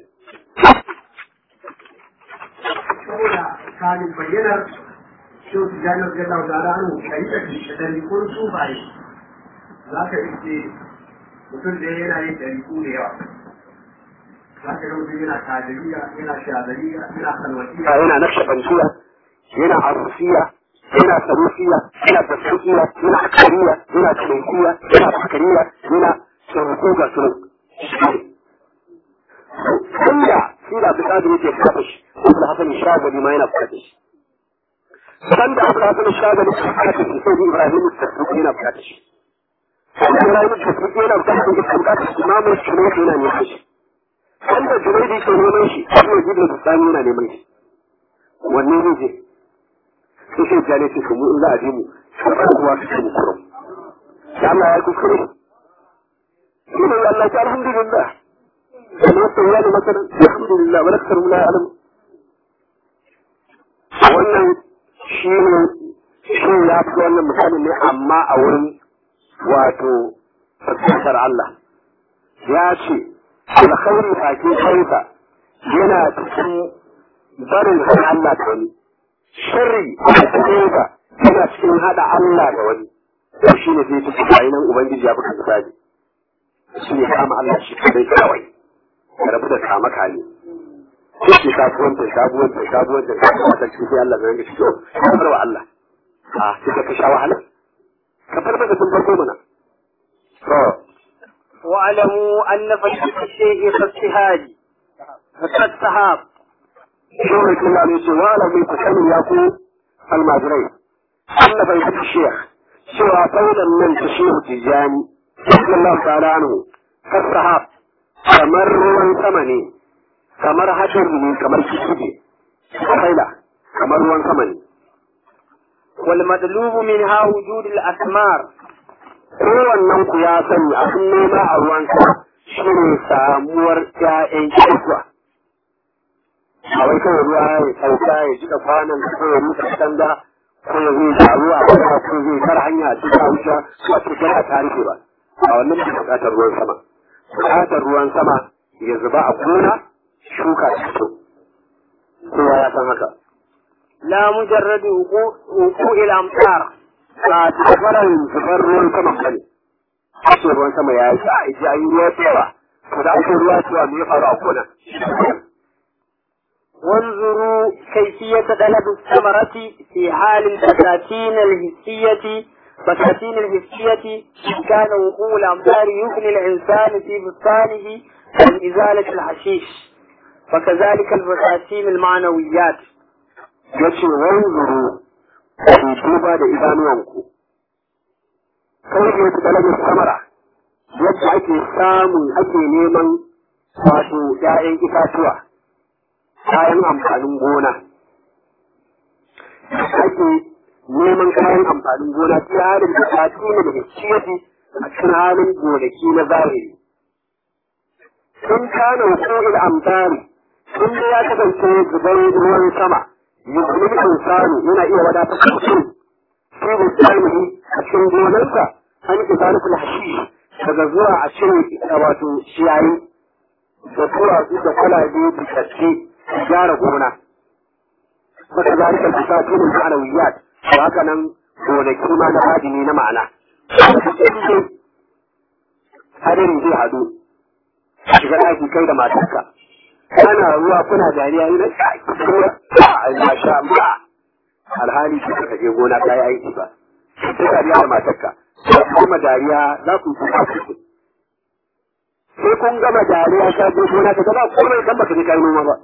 E: saboda kamin bayyanar shi su janar da lau da ranu da yi tafi da dalikun sufaye za ka iske mutum da yana yin daliku da yawa za ka ga mutum yana kadiriya yana shazariya yana salwatiya
C: yana naqshbandiya yana arusiya yana sarusiya yana tasriya yana akariya yana tulankiya yana fakariya yana sarko ga sunan inda shi da abdulkadir yake fata shi abu da hasan shagari ma yana fata shi sanda abu da hasan shagari ke fata shi sai ibrahim tasriya yana fata shi sanda ibrahim tasriya yana fata shi ke fata shi imamu shirya yana neman shi wanda junaidi ke neman shi shi ne jibin bustani yana neman shi wanne ne je sai sai jale ce mu in za a je mu karɓar kuwa su ce mu kurum da Allah ya kuskure shi ne Allah ta alhamdulillah kuma sai ya ne masar alhamdulillah wala kasar mu la alam wannan shi ne shi ya fi wannan misali ne amma a wurin wato fuskantar Allah ya ce alkhairi bakin kansa yana cikin barin kan Allah da wani sharri a cikinsa yana cikin hada Allah da wani to shi ne sai cikin bayanan ubangiji ya buga misali shi ne kama Allah shi kadai kawai ka rabu da kama kane shi kasuwanta sabuwanta sabuwanta sabuwanta shi sai Allah zai ga shi to ka bar wa Allah a sai ka sha wahala ka bar maka sun farko mana to
D: واعلموا أن فشل الشيء كالسهاد كالسحاب
C: شو يقول عليه سؤال من تسمي يقول المجري أن في الشيخ سوى قولا من تشيخ تجاني رضي الله تعالى عنه كالسحاب كمر ruwan sama ne kamar hadari ne kamar kishige kaila kamar ruwan sama ne
D: والمطلوب منها وجود الأثمار
C: kowannen ku ya sani abin nema a ruwan sama shi ne samuwar ƴaƴan kirkwa a wai kawai ruwa ya sauka ya jika kwanan ko ya rusa katanga ko ya zai taru a kuma ko zai kar hanya a cikin wuce ko a cikin a tarihi ba a wannan ba buƙatar ruwan sama buƙatar ruwan sama ya zuba a gona shuka ta fito kowa ya san haka
D: لا مجرد وقوع وقوع الأمطار
C: ba tafaran zubar ruwan sama bane ake ruwan sama ya yi a ji ayi ruwa cewa to da ake ruwa cewa me ya faru a gona
D: وانظروا كيفية طلب الثمرة في حال البساتين الحسية بساتين الحسية إن كان وقوع الأمطار يغني الإنسان في بستانه عن إزالة الحشيش وكذلك البساتين المعنويات
C: ya ce wanzuru ku duba da idanuwanku kawai ne ku talabin samara yadda ake samun ake neman wato ‘ya'yan itatuwa kayan amfanin gona ake neman kayan amfanin gona ta halin da ta tuna da ciyati a cikin halin gonaki na zahiri sun kana hukumar amfani sun da ya kasance zubar ruwan sama yuzumin insani yana iya wadatar da mutum fi bustanihi a cikin gonarsa an ki zalikul hashish daga zuwa a cire wato ciyayi da duwatsu da kwalabe da kaske gyara gona maka zalikal bisatun ma'anawiyat to haka nan gonaki ma na hadini na ma'ana hadari zai hadu shiga ɗaki kai da matarka kana ruwa kuna dariya ni na a sha Allah alhali shi ka je gona ka yi aiki ba sai dariya da matarka kuma dariya za ku yi kuka ku sai kun gama dariya ka je gona ka gaba komai kan baka je kai noma ba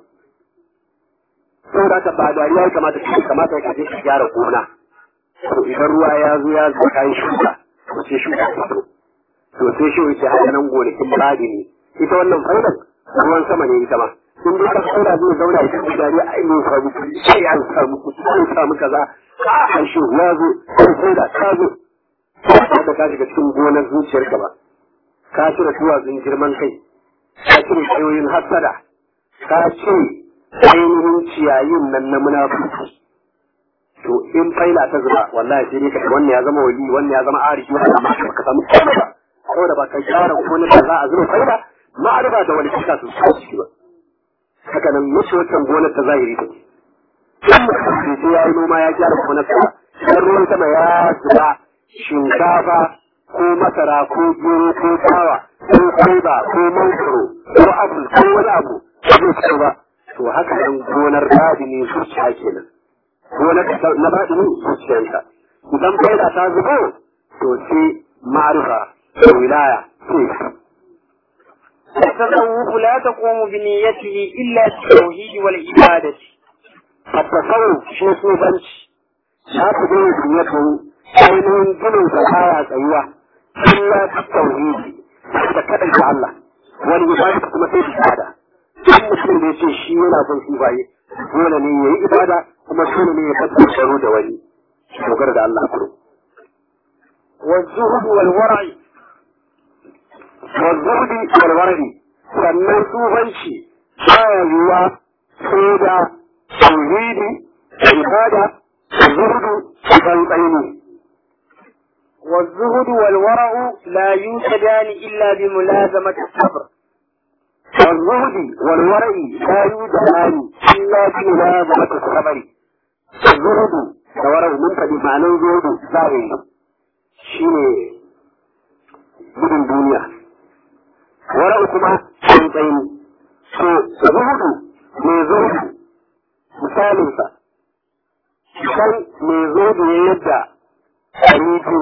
C: saboda ka ba dariya ya kamata ka kamata ka je ka gyara gona to idan ruwa ya zo ya zo kai shuka to sai shuka ta to to sai shi yake haka nan gonakin muradi ne ita wannan faidar ruwan sama ne ita ma in dai ka saura zai zauna ya tafi dare a yi samu kuɗi sai an samu kuɗi an samu kaza a harshe ya zo sai sai da ka zo ba da ka shiga cikin gonar zuciyarka ba ka cire duwatsun girman kai ka cire tsayoyin hassada ka cire ainihin ciyayin nan na munafurci to in faila ta zuba wallahi sai dai ka wannan ya zama wali wannan ya zama arifi wannan amma ka samu komai ba saboda ba ka gyara gonar da za a zuba faila ma'arifa da wani kika su ciki ba haka nan mace wancan gonar ta zahiri ta in mutum sai ya yi noma ya gyara gonar sa dan ruwan sama ya zuba shinkafa ko masara ko gero ko tsawa ko kwaiba ko mangoro ko apple ko wani abu ba zai fito ba to haka nan gonar dadi ne zuciya kenan gonar na dadi ne zuciyanka idan faida ta zubo to sai ma'arifa da wilaya sai
D: التصوف لا تقوم بنيته إلا بالتوحيد والعبادة
C: التصوف شيء صوفنش لا تقوم بنيته ainihin ginin sa baya tsayuwa illa ta tauhidi da kada ga Allah wani ibada kuma sai ibada duk mutum da yace shi yana son shi baye dole ne yayi ibada kuma dole ne ya fada sharo da wani dogara da Allah kuro
D: والزهد والورع
C: والزهد والورع sannan tsufanci baya yiwuwa sai da tauhidi ibada zuhudu tsantsaini
D: والزهد والورع لا يوجدان إلا بملازمة الصبر
C: والزهد والورع لا يوجدان إلا بملازمة الصبر الزهد والورع من فدي معنى الزهد ظاهري شيء gudun duniya wara'u kuma tsayin to zuhudu mai zuhudu misalinsa san mai zuhudu ya yadda ɗari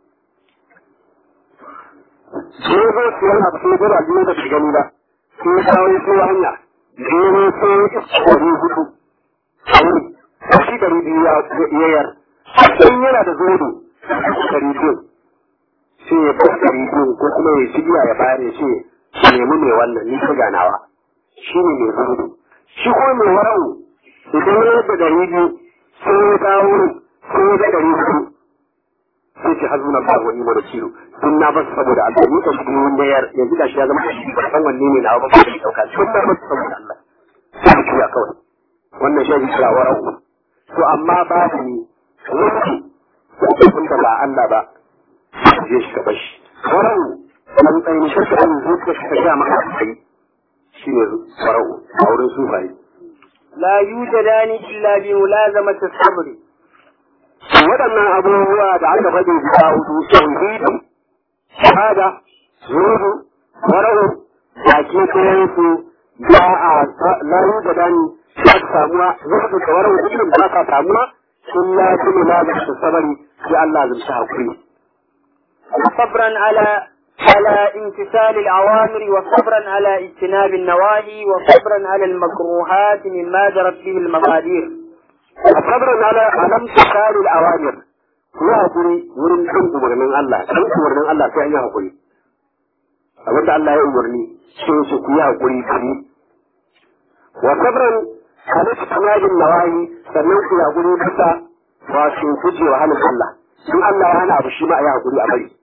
C: sai zo siyan abu sai gaba biyu da shi gani ba sai ya kawo ya sai hanya gero sai ya iska ɗari hudu a wuri shi ɗari biyu ya yayar in yana da zodo ɗari biyu sai ya bar ɗari biyu ko kuma ya shigiya ya bayar ya ce nemi mai wannan ni ta ganawa shi ne mai zodo shi ko mai wara'u idan ya yadda ɗari biyu sai ya kawo sai ya ga ɗari hudu sai ce hazuna ba wani mana kilo sun na basu saboda Allah ni kan kuma wanda ya yanzu da shi ya zama shi ba san wanne ne na ba ba shi dauka sun na basu saboda Allah sai ku ya kawai wannan shi ne kira warau to amma babu ni wani kun da ba Allah ba je shi ka bashi warau an tsayin shi ka an zuciya shi ka ga maka kai shi ne warau a wurin sufaye
D: لا يوجدان إلا بملازمة الصبر
C: waɗannan abubuwa da aka faɗi guda hudu tauhidi shahada zuhudu warahu baki ɗayan su ba a layu da dani ba ta samuwa zuhudu da warahu dukkan ba ta samuwa sun ya fi nuna da su sabari sai Allah zai hakuri.
D: صبرا على على امتثال الأوامر وصبرا على اجتناب النواهي وصبرا على المكروهات مما جرت به المقادير
C: صبرا على على امتثال الأوامر ku hakuri wurin kan umarnin Allah kan umarnin Allah sai an yi hakuri abin da Allah ya umarni sai su ku yi hakuri kuri wa sabran ala tunajin nawahi sannan ku yi hakuri bisa wato gujewa halin Allah in Allah ya hana abu shi ma a yi hakuri a bari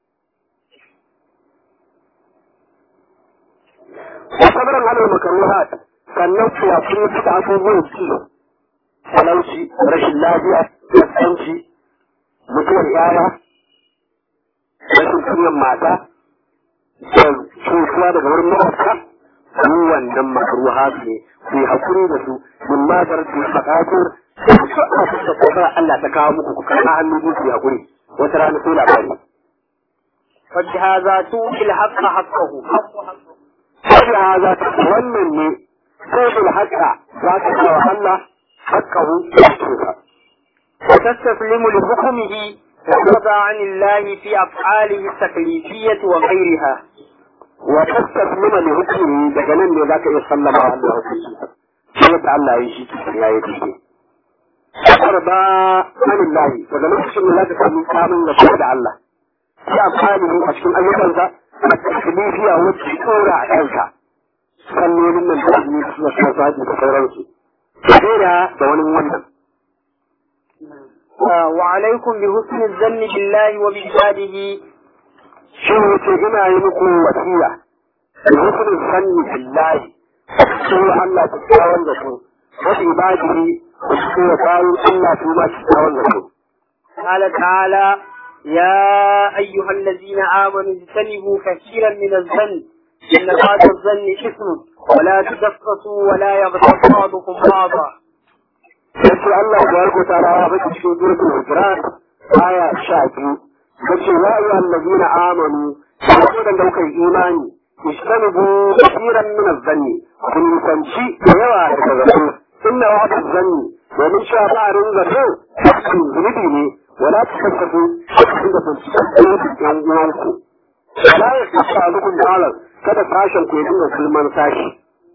C: wa sabran ala makaruhat sannan ku yi hakuri bisa abubuwan ci talauci rashin lafiya kaskanci mutuwar yaya rashin kunyan mata da cutuwa daga wurin makwabta su wannan makaruha ne ku yi hakuri da su min matar su faɗaƙur su a kusa kasar Allah ta kawo muku ku karɓa hannu biyu ku yi hakuri wata rana sai labari.
D: فبهذا تؤتي الحق حقه
C: Sai haza wannan ne sai bil haƙƙa za ka kawo Allah haƙƙahu ya
D: وتستسلم لحكمه وترضى عن الله في أفعاله التكليفية وغيرها
C: وتستسلم لحكمه daga nan ne zaka iya sallama wa Allah hukunci shi yadda Allah ya shi cikin yayi daidai arba anillahi daga lokacin da zaka samu kamun da da Allah shi amfani a cikin ayyukansa a taklifiya wacce tsora a kanka sallolin nan da azumi suna suna saji da sauransu da da wani wannan
D: وعليكم بحسن الظن بالله وبعباده
C: shi wuce ina yi muku wasiya da hukun sanni billahi su Allah ta tsawon da su wasu ibadihi da su da bayan Allah su ma su tsawon da su.
D: قال تعالى يا أيها الذين آمنوا اجتنبوا كثيرا من الظن إن بعض الظن إثم ولا تجسسوا ولا يغتب بعضكم بعضا
C: Yace Allah ya yarko ta rawa ba cikin durkul hujrat aya sha biyu. Yace ya ayyuha allazina amanu ku da daukar imani istanibu kathiran min az-zanni kun sanci da yawa daga zato inna wa'da az-zanni domin cewa ba a ringa zato kan zunubi ne wala takassabu inda sun ci yan uwanku wala ya kasa lukun dalar kada sashen ku ya dinga sulman sashi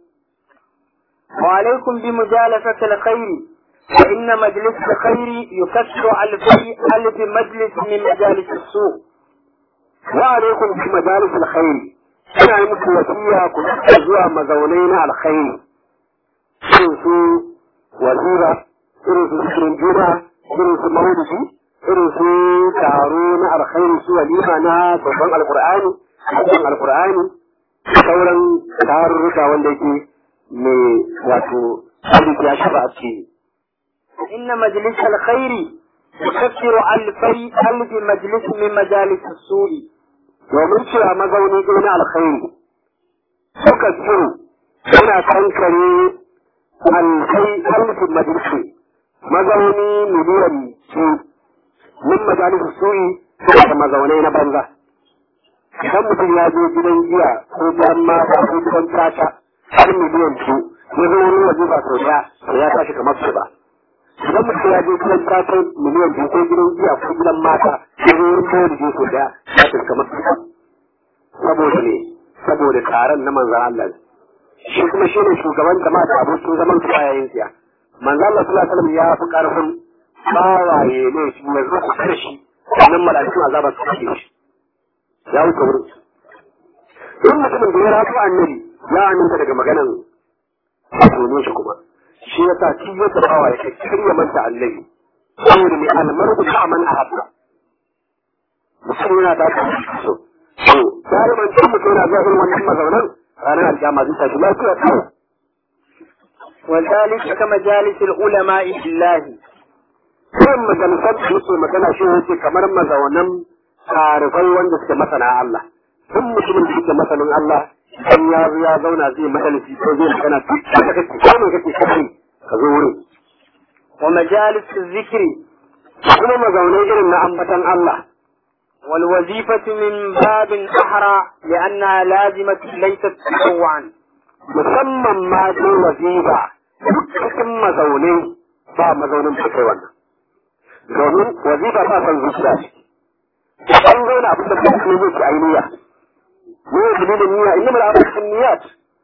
D: وعليكم بمجالسة الخير فإن مجلس الخير يكسر ألفي ألف مجلس من مجالس السوء
C: وعليكم بمجالس الخير ina yi muku wasiya ku rika zuwa mazaunai na alkhairi irin su wazira irin su zikirin juna irin su maulidi irin su taro na alkhairi su walima na babban alkur'ani babban alkur'ani sauran tarurruka wanda yake mai wato abin ya shaba a ciki
D: إن مجلس الخير يكسر ألفي ألف مجلس من مجالس السوء
C: domin cewa mazauni ɗaya na alkhairi suka tsiru suna kankare alfai alfin majalisi mazauni miliyan su min majalisi su'i suna da mazaunai na banza idan mutum ya je gidan giya ko gidan mata ko gidan tata har miliyan su ya zo wani waje ba sau daya to ya tashi kamar su ba idan mutum ya je gidan tata miliyan biyu ko gidan giya ko gidan mata ya zo wani kawai da sau daya ya tashi kamar su ba saboda ne saboda taron na manzan Allah shi kuma shi ne shugaban jama'a da abokin zaman su yayin siya manzan Allah sallallahu alaihi wasallam ya fi karfin bawaye ne shi ya zo kusa da shi sannan mala'ikun azaba su kashe shi ya wuce wurin in mutumin da ya rafu annabi ya aminta daga maganan tono shi kuma shi ya sa shi ya tabawa ya kai karya manta annabi saboda mai almarku ta man a habba mutum yana da so to galiban can mutum yana zuwa irin wannan mazaunan ranar alƙiyama zai tashi lafiya kawai
D: وذلك كمجالس العلماء في الله
C: Irin majalisar da muke magana shi wuce kamar mazaunan tarifai wanda suke masana Allah. Duk mutumin da suke masanin Allah, dan ya zo ya zauna zai majalisi ko zai magana duk da kake ko ne kake kai ka zo wurin.
D: ومجالس الذكر
C: Kuma mazaunai irin na ambatan Allah.
D: والوظيفة من باب أحرى لأنها لازمة ليست تطوعا
C: musamman ma dai wazifa cikin mazaune ba mazaunin da kai wannan domin wazifa ba san zuciya ce an zauna abin da ka ce zai ci ainiya ne ya dalilin niyya inna mal amru niyyat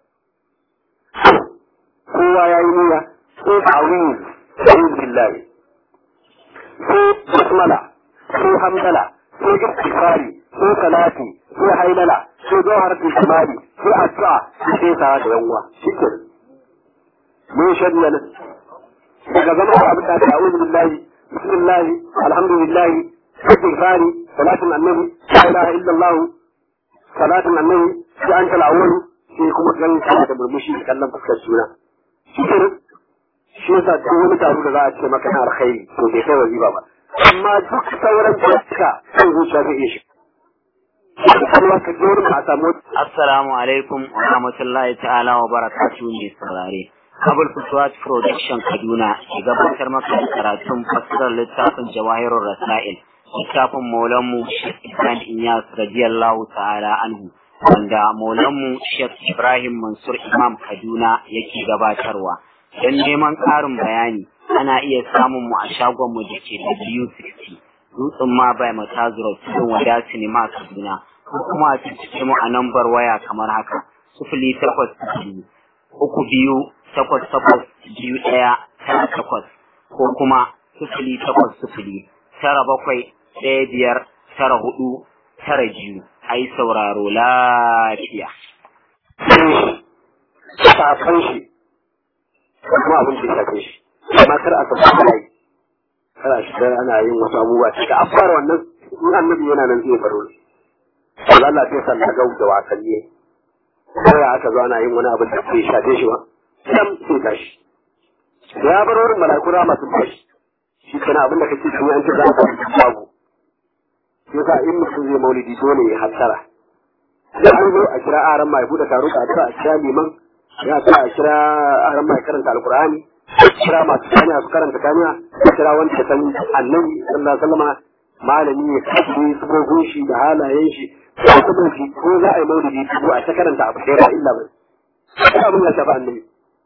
C: kowa ya yi niyya sai ta'awuz ta'awuz billahi sai basmala sai hamdala sai istighfari sai salati sai hailala sai jawharatul kamali sai addu'a sai sa da yanwa shike mun shari'a nan daga zama da abin da ta'awuz billahi bismillah alhamdulillah istighfari salatin annabi la ilaha illallah salatin annabi sai an kala awwal sai kuma ganin sa da burmushi kallon fuskar juna shike shi yasa duk wani taro da za a ce maka na alkhairi to bai kai waziba ba amma duk sauran fuska kan zuciya zai iya shi Allah ka ji wurin a samu
A: Assalamu alaikum wa rahmatullahi ta'ala wa barakatuhu mai saurare. Kabul Fuswat Production Kaduna ke gabatar maka da karatun fasirar littafin Jawahirul Rasail. Littafin Maulanmu Sheikh Ibrahim Inyas radiyallahu ta'ala anhu wanda Maulanmu Sheikh Ibrahim Mansur Imam Kaduna yake gabatarwa. Don neman ƙarin bayani ana iya samun mu a shagonmu da ke W60 dutsen ma bai matazuro cikin wada sinima Kaduna ko kuma a cikin mu a nambar waya kamar haka sifili takwas biyu uku biyu takwas takwas biyu ɗaya tara takwas ko kuma sifili takwas sifili tara bakwai ɗaya biyar tara hudu tara biyu a yi sauraro lafiya.
C: shafan shi kuma abin da ya shafe shi amma kar a saba ana yi kar a shiga ana yin wasu abubuwa cika a fara wannan in annabi yana nan zai baro Allah Allah sai sallah ga da wasanni sai aka zo ana yin wani abin da bai shafe shi ba sam sai tashi da ya bar wurin mala'iku rama sun tashi shi kana abin da kake tuni an ce za ka babu sai ka in mutum zai maulidi dole ya hattara da an zo a kira aran mai buɗe taro ka a kira liman ya sa a kira aran mai karanta alkur'ani a kira masu kanya su karanta kanya a kira wanda ya san annabi sallallahu alaihi wasallam malami ya kafe sufofin shi da halayen shi ko kuma shi ko za a yi maulidi ko a ta karanta abu ɗaya ba illa ba ko abin ya shafa annabi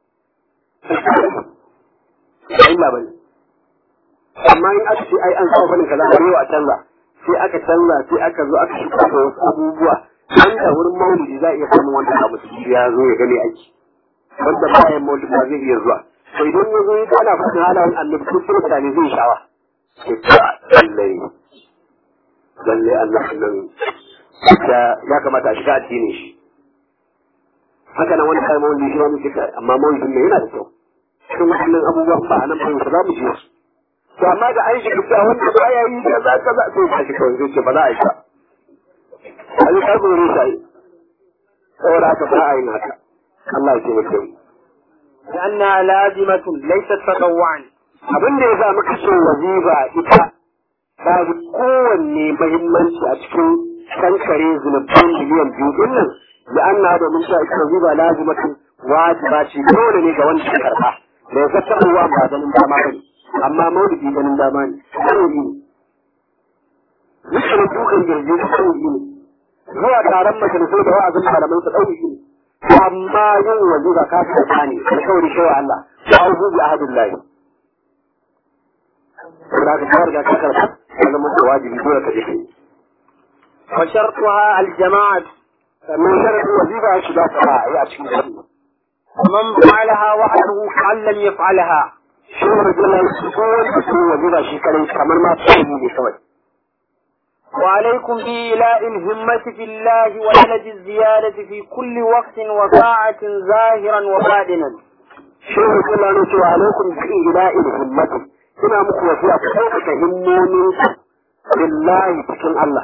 C: ba illa ba ne amma in aka ce ai an sa fannin kaza a yau a canza sai aka canza sai aka zo aka shiga da wasu abubuwa an da wurin maulidi za a iya samun wanda abu su ya zo ya gane aiki wanda bayan maulidi ba zai iya zuwa to idan ya zo ya ana fadin halayen annabi ko kuma mutane zai sha'awa sai ta lallai lallai annabi nan ya kamata a shiga addinin shi haka nan wani kai maulidi shi ma muke kai amma maulidin ne yana da kyau cikin waɗannan abubuwan ba a nan ba za mu ji su to amma da an shiga cewa wanda ba ya yi kaza kaza sai ya shi kawai zai ce ba za a yi ba a yi karɓar rusa yi saboda haka ba a yi haka Allah ya taimake mu
D: لأنها لازمة ليست تطوعا
C: abin da ya sa muka ce wazifa ita ta fi kowanne mahimmanci a cikin kankare zunubban miliyan biyu din nan da an na domin cewa ita wazifa lazimatun wajiba ce dole ne ga wanda ya karɓa da ya zata ruwa ba ganin dama ba ne amma maulidi ganin dama ne sauri ne dukkan dukan girgi da sauri ne zuwa taron majalisai da wa'azin malamai su ɗauri ne amma yin wazifa ka fi da ne alkawari shi wa Allah wa auzu bi ahadillahi saboda ka kawar da ka karɓa ya zama da wajibi dole ka je kai
D: وشرطها الجماعة
C: sannan sharadin wazifa shi za ta yi a cikin gari
D: ومن فعلها وحده كأن لم يفعلها
C: shi ne rajulan su ko wanda su wazifa shi kadai kamar ma tsari ne kawai
D: وعليكم بإيلاء الهمة في الله وعلج الزيادة في كل وقت وساعة ظاهرا وباطنا
C: shi ne rajulan ne cewa alaikum bi ila'il himmati ina muku wasiya ku ɗaukaka himmomin billahi cikin Allah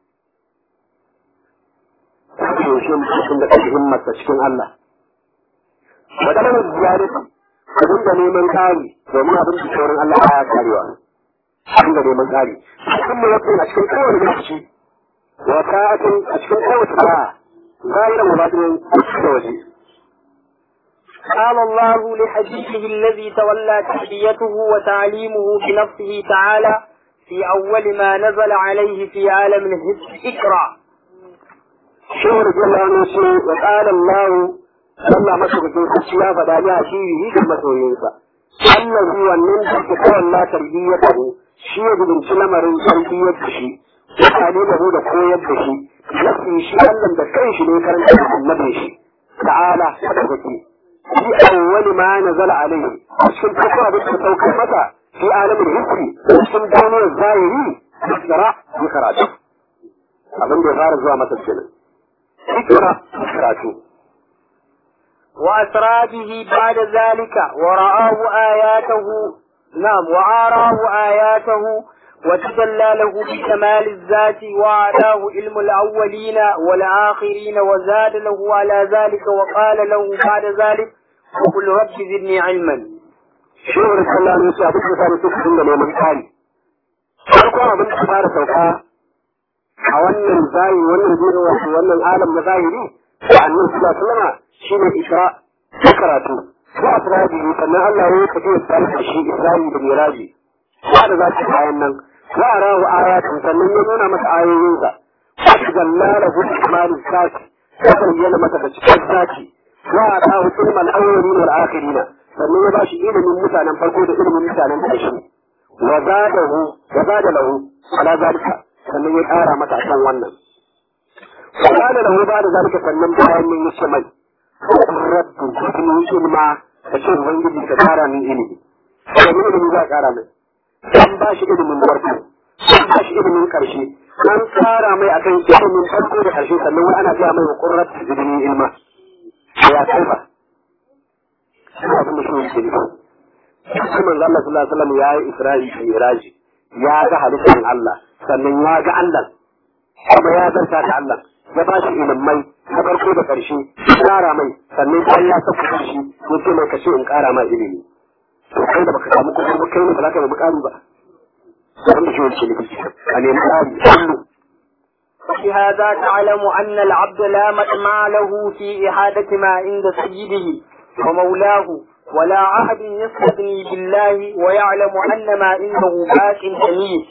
C: ku yaushe mutum da ɗauki himmarsa cikin Allah waɗannan ziyarati abin da neman ƙari domin abin da sauran Allah ya karewa abin da neman ƙari cikin mu yakin a cikin kowane lokaci wa sa'atin a cikin kowace sa'a zahiran wa batinin da waje
D: قال الله لحبيبه الذي تولى تحليته وتعليمه بنفسه تعالى في في أول ما نزل عليه في عالم الهد اقرأ
C: shehu radiyallahu anhu ce wa qala Allah Allah madaukakin sarki ya faɗa ni a shi yi ga masoyinsa Allah shi wannan da ke kawai la tarbiyya ta ne shi ya gudunci lamarin tarbiyyar da shi ya kane da da koyar da shi nafsi shi Allah da kanshi ne karanta da annabin shi ta'ala madaukaki fi awwali ma nazala alaihi a cikin farko abin da saukar masa fi alamin hisri cikin duniyar zahiri ikra ya karatu abin da ya fara zuwa masa kenan ikra karatu
D: وأسرى به بعد ذلك ورآه آياته نعم وعاراه آياته وتجلى له بكمال الذات وعلاه علم الأولين والآخرين وزاد له على ذلك وقال له بعد ذلك وقل رب زدني علما
C: shehu da sallah ne su abin da sani suka dinga neman kari farkon abin da fara sauka a wannan zahiri wannan duniya wato wannan alam na zahiri da annabi sallallahu alaihi wasallam shine isra da karatu ko asrabi sannan Allah ya kace tsare da shi isra'i da miraji ba da zaki bayan nan wa arahu ayatun sannan ya nuna masa ayoyinsa wa jallala hu kamalus sati ya bayyana masa da cikin sati wa atahu ilmal awwalin wal akhirin sannan ya bashi ilimin mutanen farko da ilimin mutanen ƙarshe wa zadahu wa zada lahu ala zalika sannan ya ƙara masa akan wannan wa zada lahu ba da zalika sannan bayan mun yi mai rabbu cikin ilma ka ce ubangiji ka ƙara min ilimi da min ilimi za a ƙara mai an ba shi ilimin farko an ba shi ilimin ƙarshe an ƙara mai akan ilimin farko da ƙarshe sannan wani ana gaya mai wa ƙurrat ilimin ilma ya kai ba suna abin da shi yake nufi shi manzo Allah sallallahu alaihi wasallam ya yi Isra'i da Miraji ya ga halittar Allah sannan ya ga Allah kuma ya zanta da Allah ya ba shi ilimai na farko da ƙarshe ƙara mai sannan bayan ya saka shi ya ce mai kashe in ƙara ma ilimi to kai da baka samu kuɗi ba kai ne ba za ka nemi ƙari ba abin da shi yake nufi a nemi ƙari kullu
D: بهذا تعلم أن العبد لا مطمع له في إحادة ما عند سيده ومولاه ولا عهد يستغني بالله ويعلم أن ما عنده باق جميل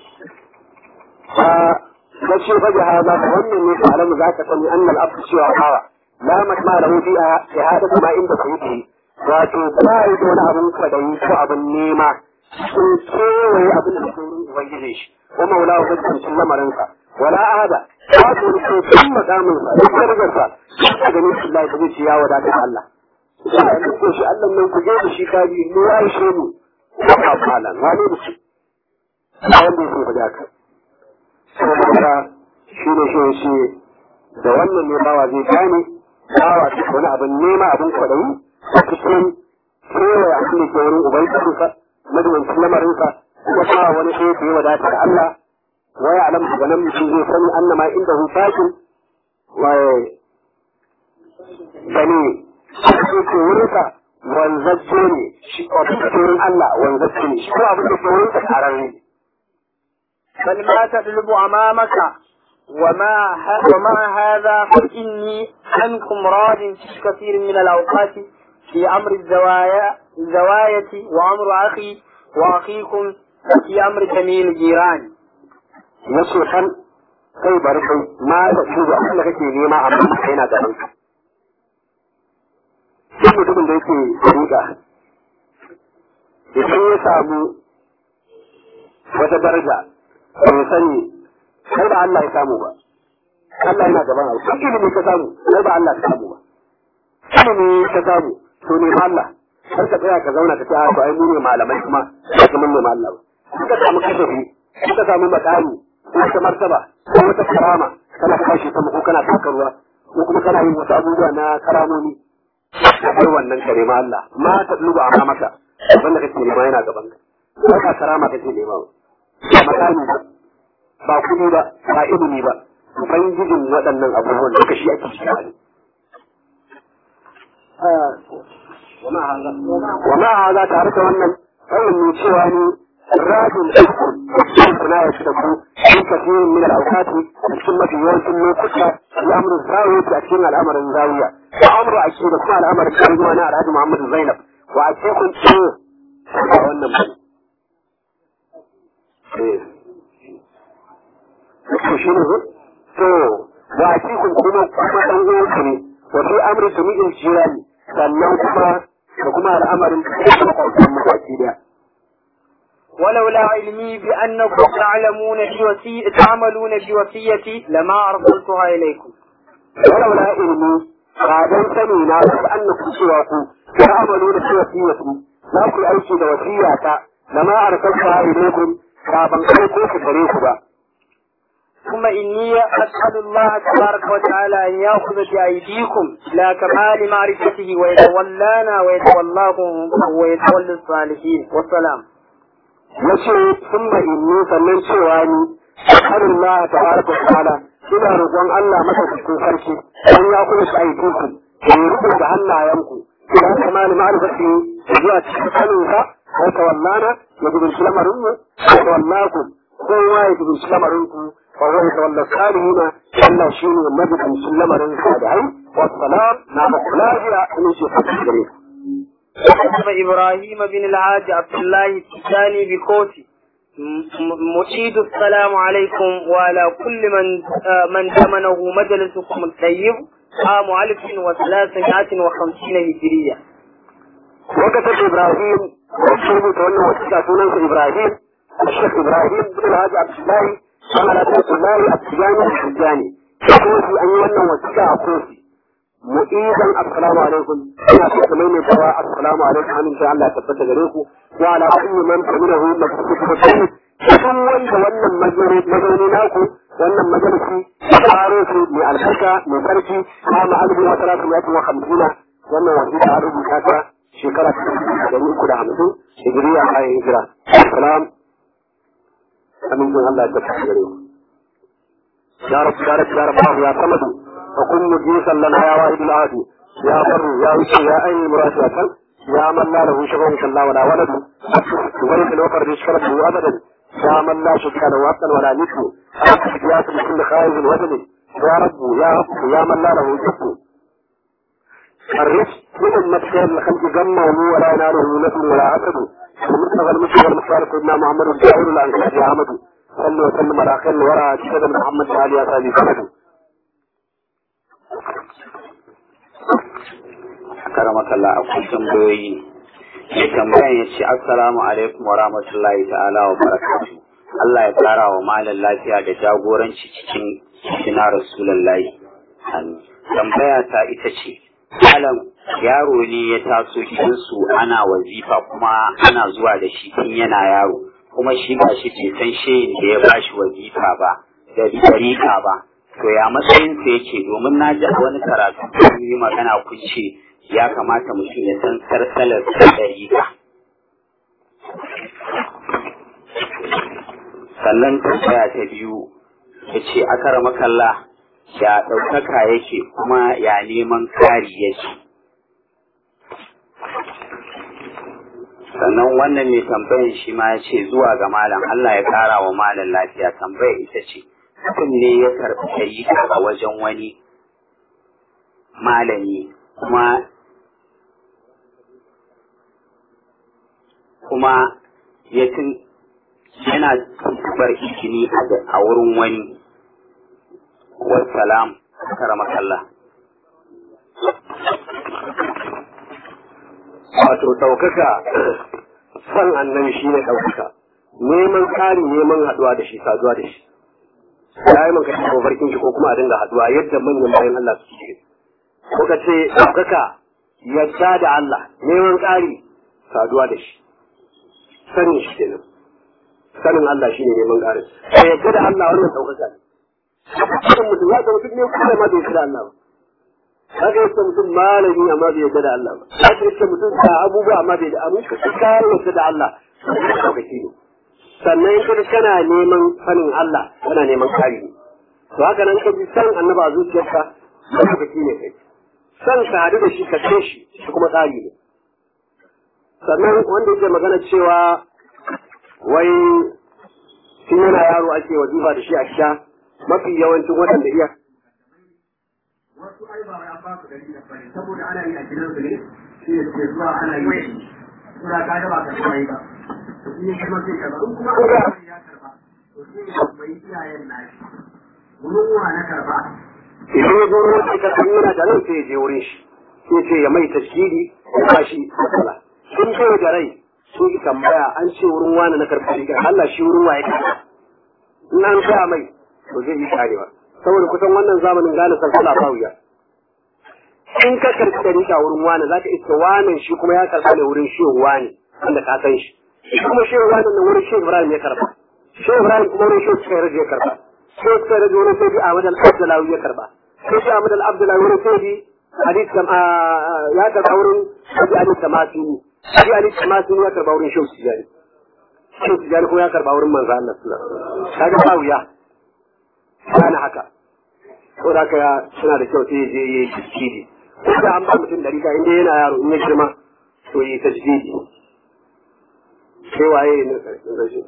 C: da ce fa hada da wannan ne ta alamu za ka sani annal abdu cewa hawa la matma lahu fi ihadatu ma inda sayyidi wato ba yi da wani abin kwadayi ko abin nema sun kewaye abin da sun ubangiji shi ko maula wa kuncin lamarinsa wala ahada ba su wani kokon makaminsa da kargarsa a ganin shi Allah ya ce ya wadata Allah ya ko shi Allah nan ku je da shi kaji mu ya ishe mu ba falan wani da shi wanda yake faɗa ka saboda shi ne shi shi da wannan ne bawa zai gane bawa ta wani abin nema abin kwaɗayi a cikin kewaye abin da ke wurin ubangijinsa madawancin lamarinsa kuma ba wani sai da ya wadata da Allah waya alam daga nan mutum zai sani annama inda hu fakin waye gani abin da ke wurinsa wanzacce ne shi abin da ke wurin Allah wanzacce ne shi ko abin da ke wurinsa ƙararre ne
D: بل ما تطلب أمامك وما ه... ومع هذا فإني عنكم راض في كثير من الأوقات في أمر الزوايا الزواية وأمر أخي وأخيكم في أمر جميع الجيران
C: yace kan kai bari kai ma da shi da Allah kake nema amma kai na gaban ka duk mutumin da yake riga idan ya samu wata daraja bai sani kai ba Allah ya samu ba Allah yana gaban abu duk ilimi ka samu kai ba Allah ka samu ba ilimi ka samu to ne Allah har ka tsaya ka zauna ka ce a to ai mu ne malamai kuma ba kuma ne Allah ba ka samu kashafi ka samu makami ko wata martaba ko wata karama kana kashi sama ko kana taka ruwa ko kuma kana yin wasu abubuwa na karamomi kai wannan kare ma Allah ma ta duba amma maka wanda kake nema yana gaban ka ba karama kake nema ba makami ba ba kudi ba ba ilimi ba ubangijin waɗannan abubuwan duka shi ake shi ne wama haza tare da wannan kawai ne cewa ni rajin ɗaukun kuna ya da ku shi kafirin min al'aukati a cikin mafi yawancin lokuta ya amurin zawiya a cikin al'amarin zawiya wa amuru a cikin da kuma al'amarin karuwa na alhaji muhammadu zainab wa a ce kun ce ba wannan ba to shi ne to wa cikin kuma kuma dan uwanka ne wa fi amri jami'il jirani sannan kuma da kuma al'amarin da kuma mataki da
D: ولولا علمي بأنكم تعلمون بوسي... تعملون بوصيتي لما أرسلتها إليكم
C: ولولا علمي بعدين سمينا بأنكم سواكم تعملون بوصيتي لا كل أي شيء وصية لما أرسلتها إليكم كابن أيكم في طريقها
D: ثم إني أسأل الله تبارك وتعالى أن يأخذ بأيديكم إلى كمال معرفته ويتولانا ويتولاكم ويتولى الصالحين والسلام
C: yace summa inni sannan cewa ni Allah ta'ala wa ta'ala ina roƙon Allah masa cikin sarki dan ya kuma shi aiki ku ya rubuta da hannayenku ila kamal ma'rifati zuwa cikin sanin sa wa tawallana ya gudu lamarin mu wa tawallaku kowa ya gudu lamarin ku fa huwa yatawalla salihina Allah shine mabukin lamarin salihai wa salam na makulahiya in shi fadi gare ku
D: كتب إبراهيم بن العاج عبد الله الثاني بكوتي مشيد السلام عليكم وعلى كل من من ثمنه مجلسكم الطيب عام ألف وثلاثمائة وخمسين هجرية.
C: وكتب إبراهيم وكتب تولى وثيقة سنن إبراهيم الشيخ إبراهيم بن العاج عبد الله على بيت الله التجاني الحجاني كوفي أن يولى وثيقة كوفي mu'izan assalamu alaikum ina so ku mai dawa assalamu alaikum amin sai Allah ya tabbata gare ku wa ala kulli man taminahu maktubu kai kun wanda wannan mazauni mazauni naku wannan majalisi tsaro su mai albarka mai sarki kama albi wa salatu wa hamsina wannan wasiƙa a rubuta ta shekara ta ɗari uku da hamsin hijiriya kayan hijira salam amincin Allah ya tabbata gare ku ya rabu ya rabu ya rabu ya samadu وكن مجيسا لنا يا واحد العادي يا بر يا وشي يا أي مراسلة يا من لا له شبه كلا ولا ولد وبرك الوفر يشكره أبدا يا من لا شك له أبدا ولا نسل يا كل خائف وزن يا رب يا رب يا من لا له جب الرزق من المسير الخلق جمع ولا يناله نسل ولا عسد المطلق المسلم والمختار سيدنا محمد الجاهل الأنكار يا أحمد صلوا وسلم على خير الورى سيدنا محمد علي أسالي سند
A: karamakalla akwai tambayoyi mai tambayan ya ce assalamu alaikum wa rahmatullahi ta'ala wa barakatu Allah ya tsara wa malam lafiya da jagoranci cikin cikin rasulullahi tambaya ta ita ce malam yaro ne ya taso gidansu ana wazifa kuma ana zuwa da shi tun yana yaro kuma shi ba shi bai san shehin da ya bashi wazifa ba da rika ba to ya matsayinsa yake domin na ji a wani karatu kun yi magana kun ce ya kamata mutum ya san sarsalar ɗariƙa. Sannan tambaya ta biyu ya ce akara makalla ya ɗaukaka yake kuma ya neman kari yake. Sannan wannan mai tambayan shi ma ya ce zuwa ga malam Allah ya ƙara wa malam lafiya tambaya ita ce mutum ne ya karɓi ɗariƙa a wajen wani malami kuma kuma ya tun yana tuntubar ikini a wurin wani wasalam karamakalla
C: wato ɗaukaka san annabi shi ne ɗaukaka neman ƙari neman haɗuwa da shi saduwa da shi ya yi manka cikin farkin shi ko kuma a dinga haɗuwa yadda manyan bayan Allah su ce ko ka ce ɗaukaka yadda da Allah neman ƙari saduwa da shi sanin shi kenan sanin Allah shine neman ƙarin sai yadda da Allah wannan ɗaukaka ne cikin mutum ya ga mutum ne kuma ma bai yadda da Allah ba haka yadda mutum malami amma bai yadda da Allah ba haka yadda mutum da abubuwa amma bai da abu ka kare yadda da Allah ɗaukaki ne sannan in kaga kana neman sanin Allah kana neman ƙari ne to haka nan ka bi san annaba a zuciyarka ɗaukaki ne kai san ka haɗu da shi ka ce shi shi kuma tsari ne sannan wanda yake magana cewa wai tun yana yaro ake wazifa da shi a sha mafi yawancin waɗanda iya
E: wasu ai ba ya ba su dalilin bane saboda ana yi a gidan su ne shi ne ke zuwa ana yi suna ka da ba ka kai ba to shi ne kuma sai ka ba in kuma an ya karba to sai ya tambayi iyayen nashi wurin wa na karba
C: idan ya zo wurin sai ka san yana da rai sai ya je wurin shi sai ce ya mai tashkili ya ba shi matsala sun kai da rai sun yi tambaya an ce wurin wani na karɓar riga Allah shi wurin waye karɓa in an gaya mai to zai yi karewa saboda kusan wannan zamanin gane sarkala ba wuya in ka karɓi da riga wurin wani za ka iska wanan shi kuma ya karɓa ne wurin shi wani wanda ka san shi shi kuma shi wani nan wurin shi Ibrahim ya karɓa shi Ibrahim kuma wurin shi suka rage ya karɓa shi suka rage wurin sai bi Ahmad al-Abdullahi ya karɓa sai bi Ahmad al-Abdullahi wurin sai bi hadith kam ya karɓa wurin sai bi hadith tamasini sai ali tamasini ya karɓa wurin shi tijani shi tijani kuma ya karɓa wurin manzo Allah sallallahu alaihi wasallam kaga ba wuya kana haka ko da ka suna da kyau sai ya je ya yi tasiri ko da an ba mutum dari ka inda yana yaro in ya girma to yi tasiri sai waye ne rashin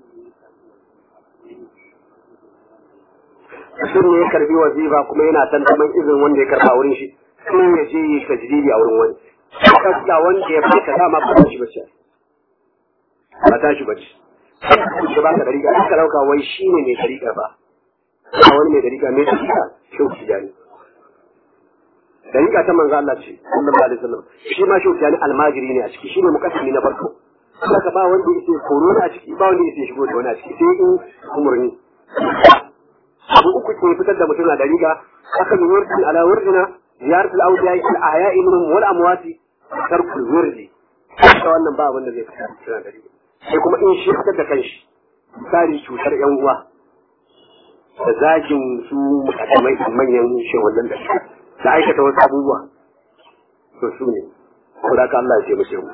C: mutum ne ya karbi wazifa kuma yana tantaman izin wanda ya karba wurin shi sai ya je yi tajdidi a wurin wani kasa wanda ya baka dama ba ta shi bace ba ta shi bace sai ka baka dariƙa aka dauka wai shine mai dariƙa ba a wani mai dariƙa mai dariƙa shau tijani dariƙa ta manzo Allah ce sallallahu alaihi wasallam shi ma shau tijani almajiri ne a ciki shi ne mukaddimi na farko saka ba wanda yake koro a ciki ba wanda yake shigo da wani a ciki sai in umurni abu uku ke fitar da mutum na dariƙa aka yi wurdi ala wurdina ziyarat al-awliya al-ahya'i minhum wal amwati tarkul wurdi ta wannan ba abin da zai fitar da dariƙa sai kuma in shi fitar da kanshi misali cutar yan uwa da zagin su mukaddamai manyan shehunan da da aikata wasu abubuwa to su ne ko da Allah ya ce mu shehu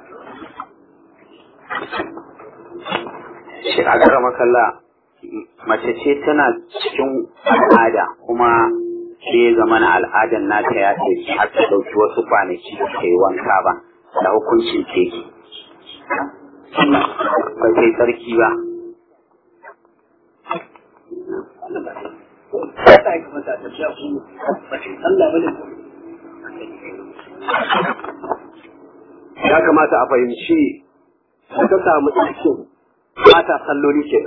A: shi a gara makalla mace ce tana cikin al'ada kuma sai ya zama na al'adan nata ya ce har ta ɗauki wasu kwanaki da ta yi wanka ba da hukuncin teki ba sai tsarki ba
C: ya kamata a fahimci ta samu ɗaukin ba ta salloli ke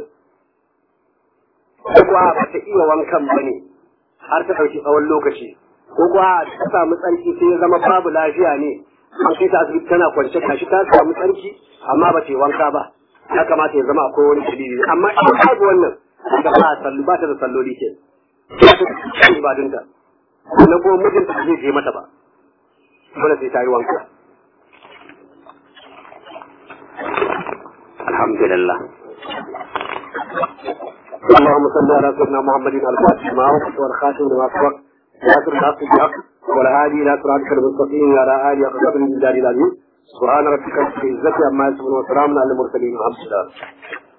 C: ko kuwa ba ta iya wankan ba ne har ta ɗauki tsawon lokaci ko kuwa ta samu tsarki sai ya zama babu lafiya ne an kai ta asibiti tana kwance kashi ta samu tsarki amma ba ta yi wanka ba ya kamata ya zama akwai wani dalili amma in babu wannan da ba sallu ba ta da salloli ke ba ta da ibadunta na kuma mijinta ba zai je mata ba dole sai ta yi wanka
A: alhamdulillah
C: اللهم صل على سيدنا محمد الفاتح ما وقت والخاتم لما سبق ناصر الحق بالحق والهادي الى صراطك المستقيم وعلى اله وصحبه الجلال العظيم سبحان ربك رب العزه عما يصفون وسلام على المرسلين والحمد لله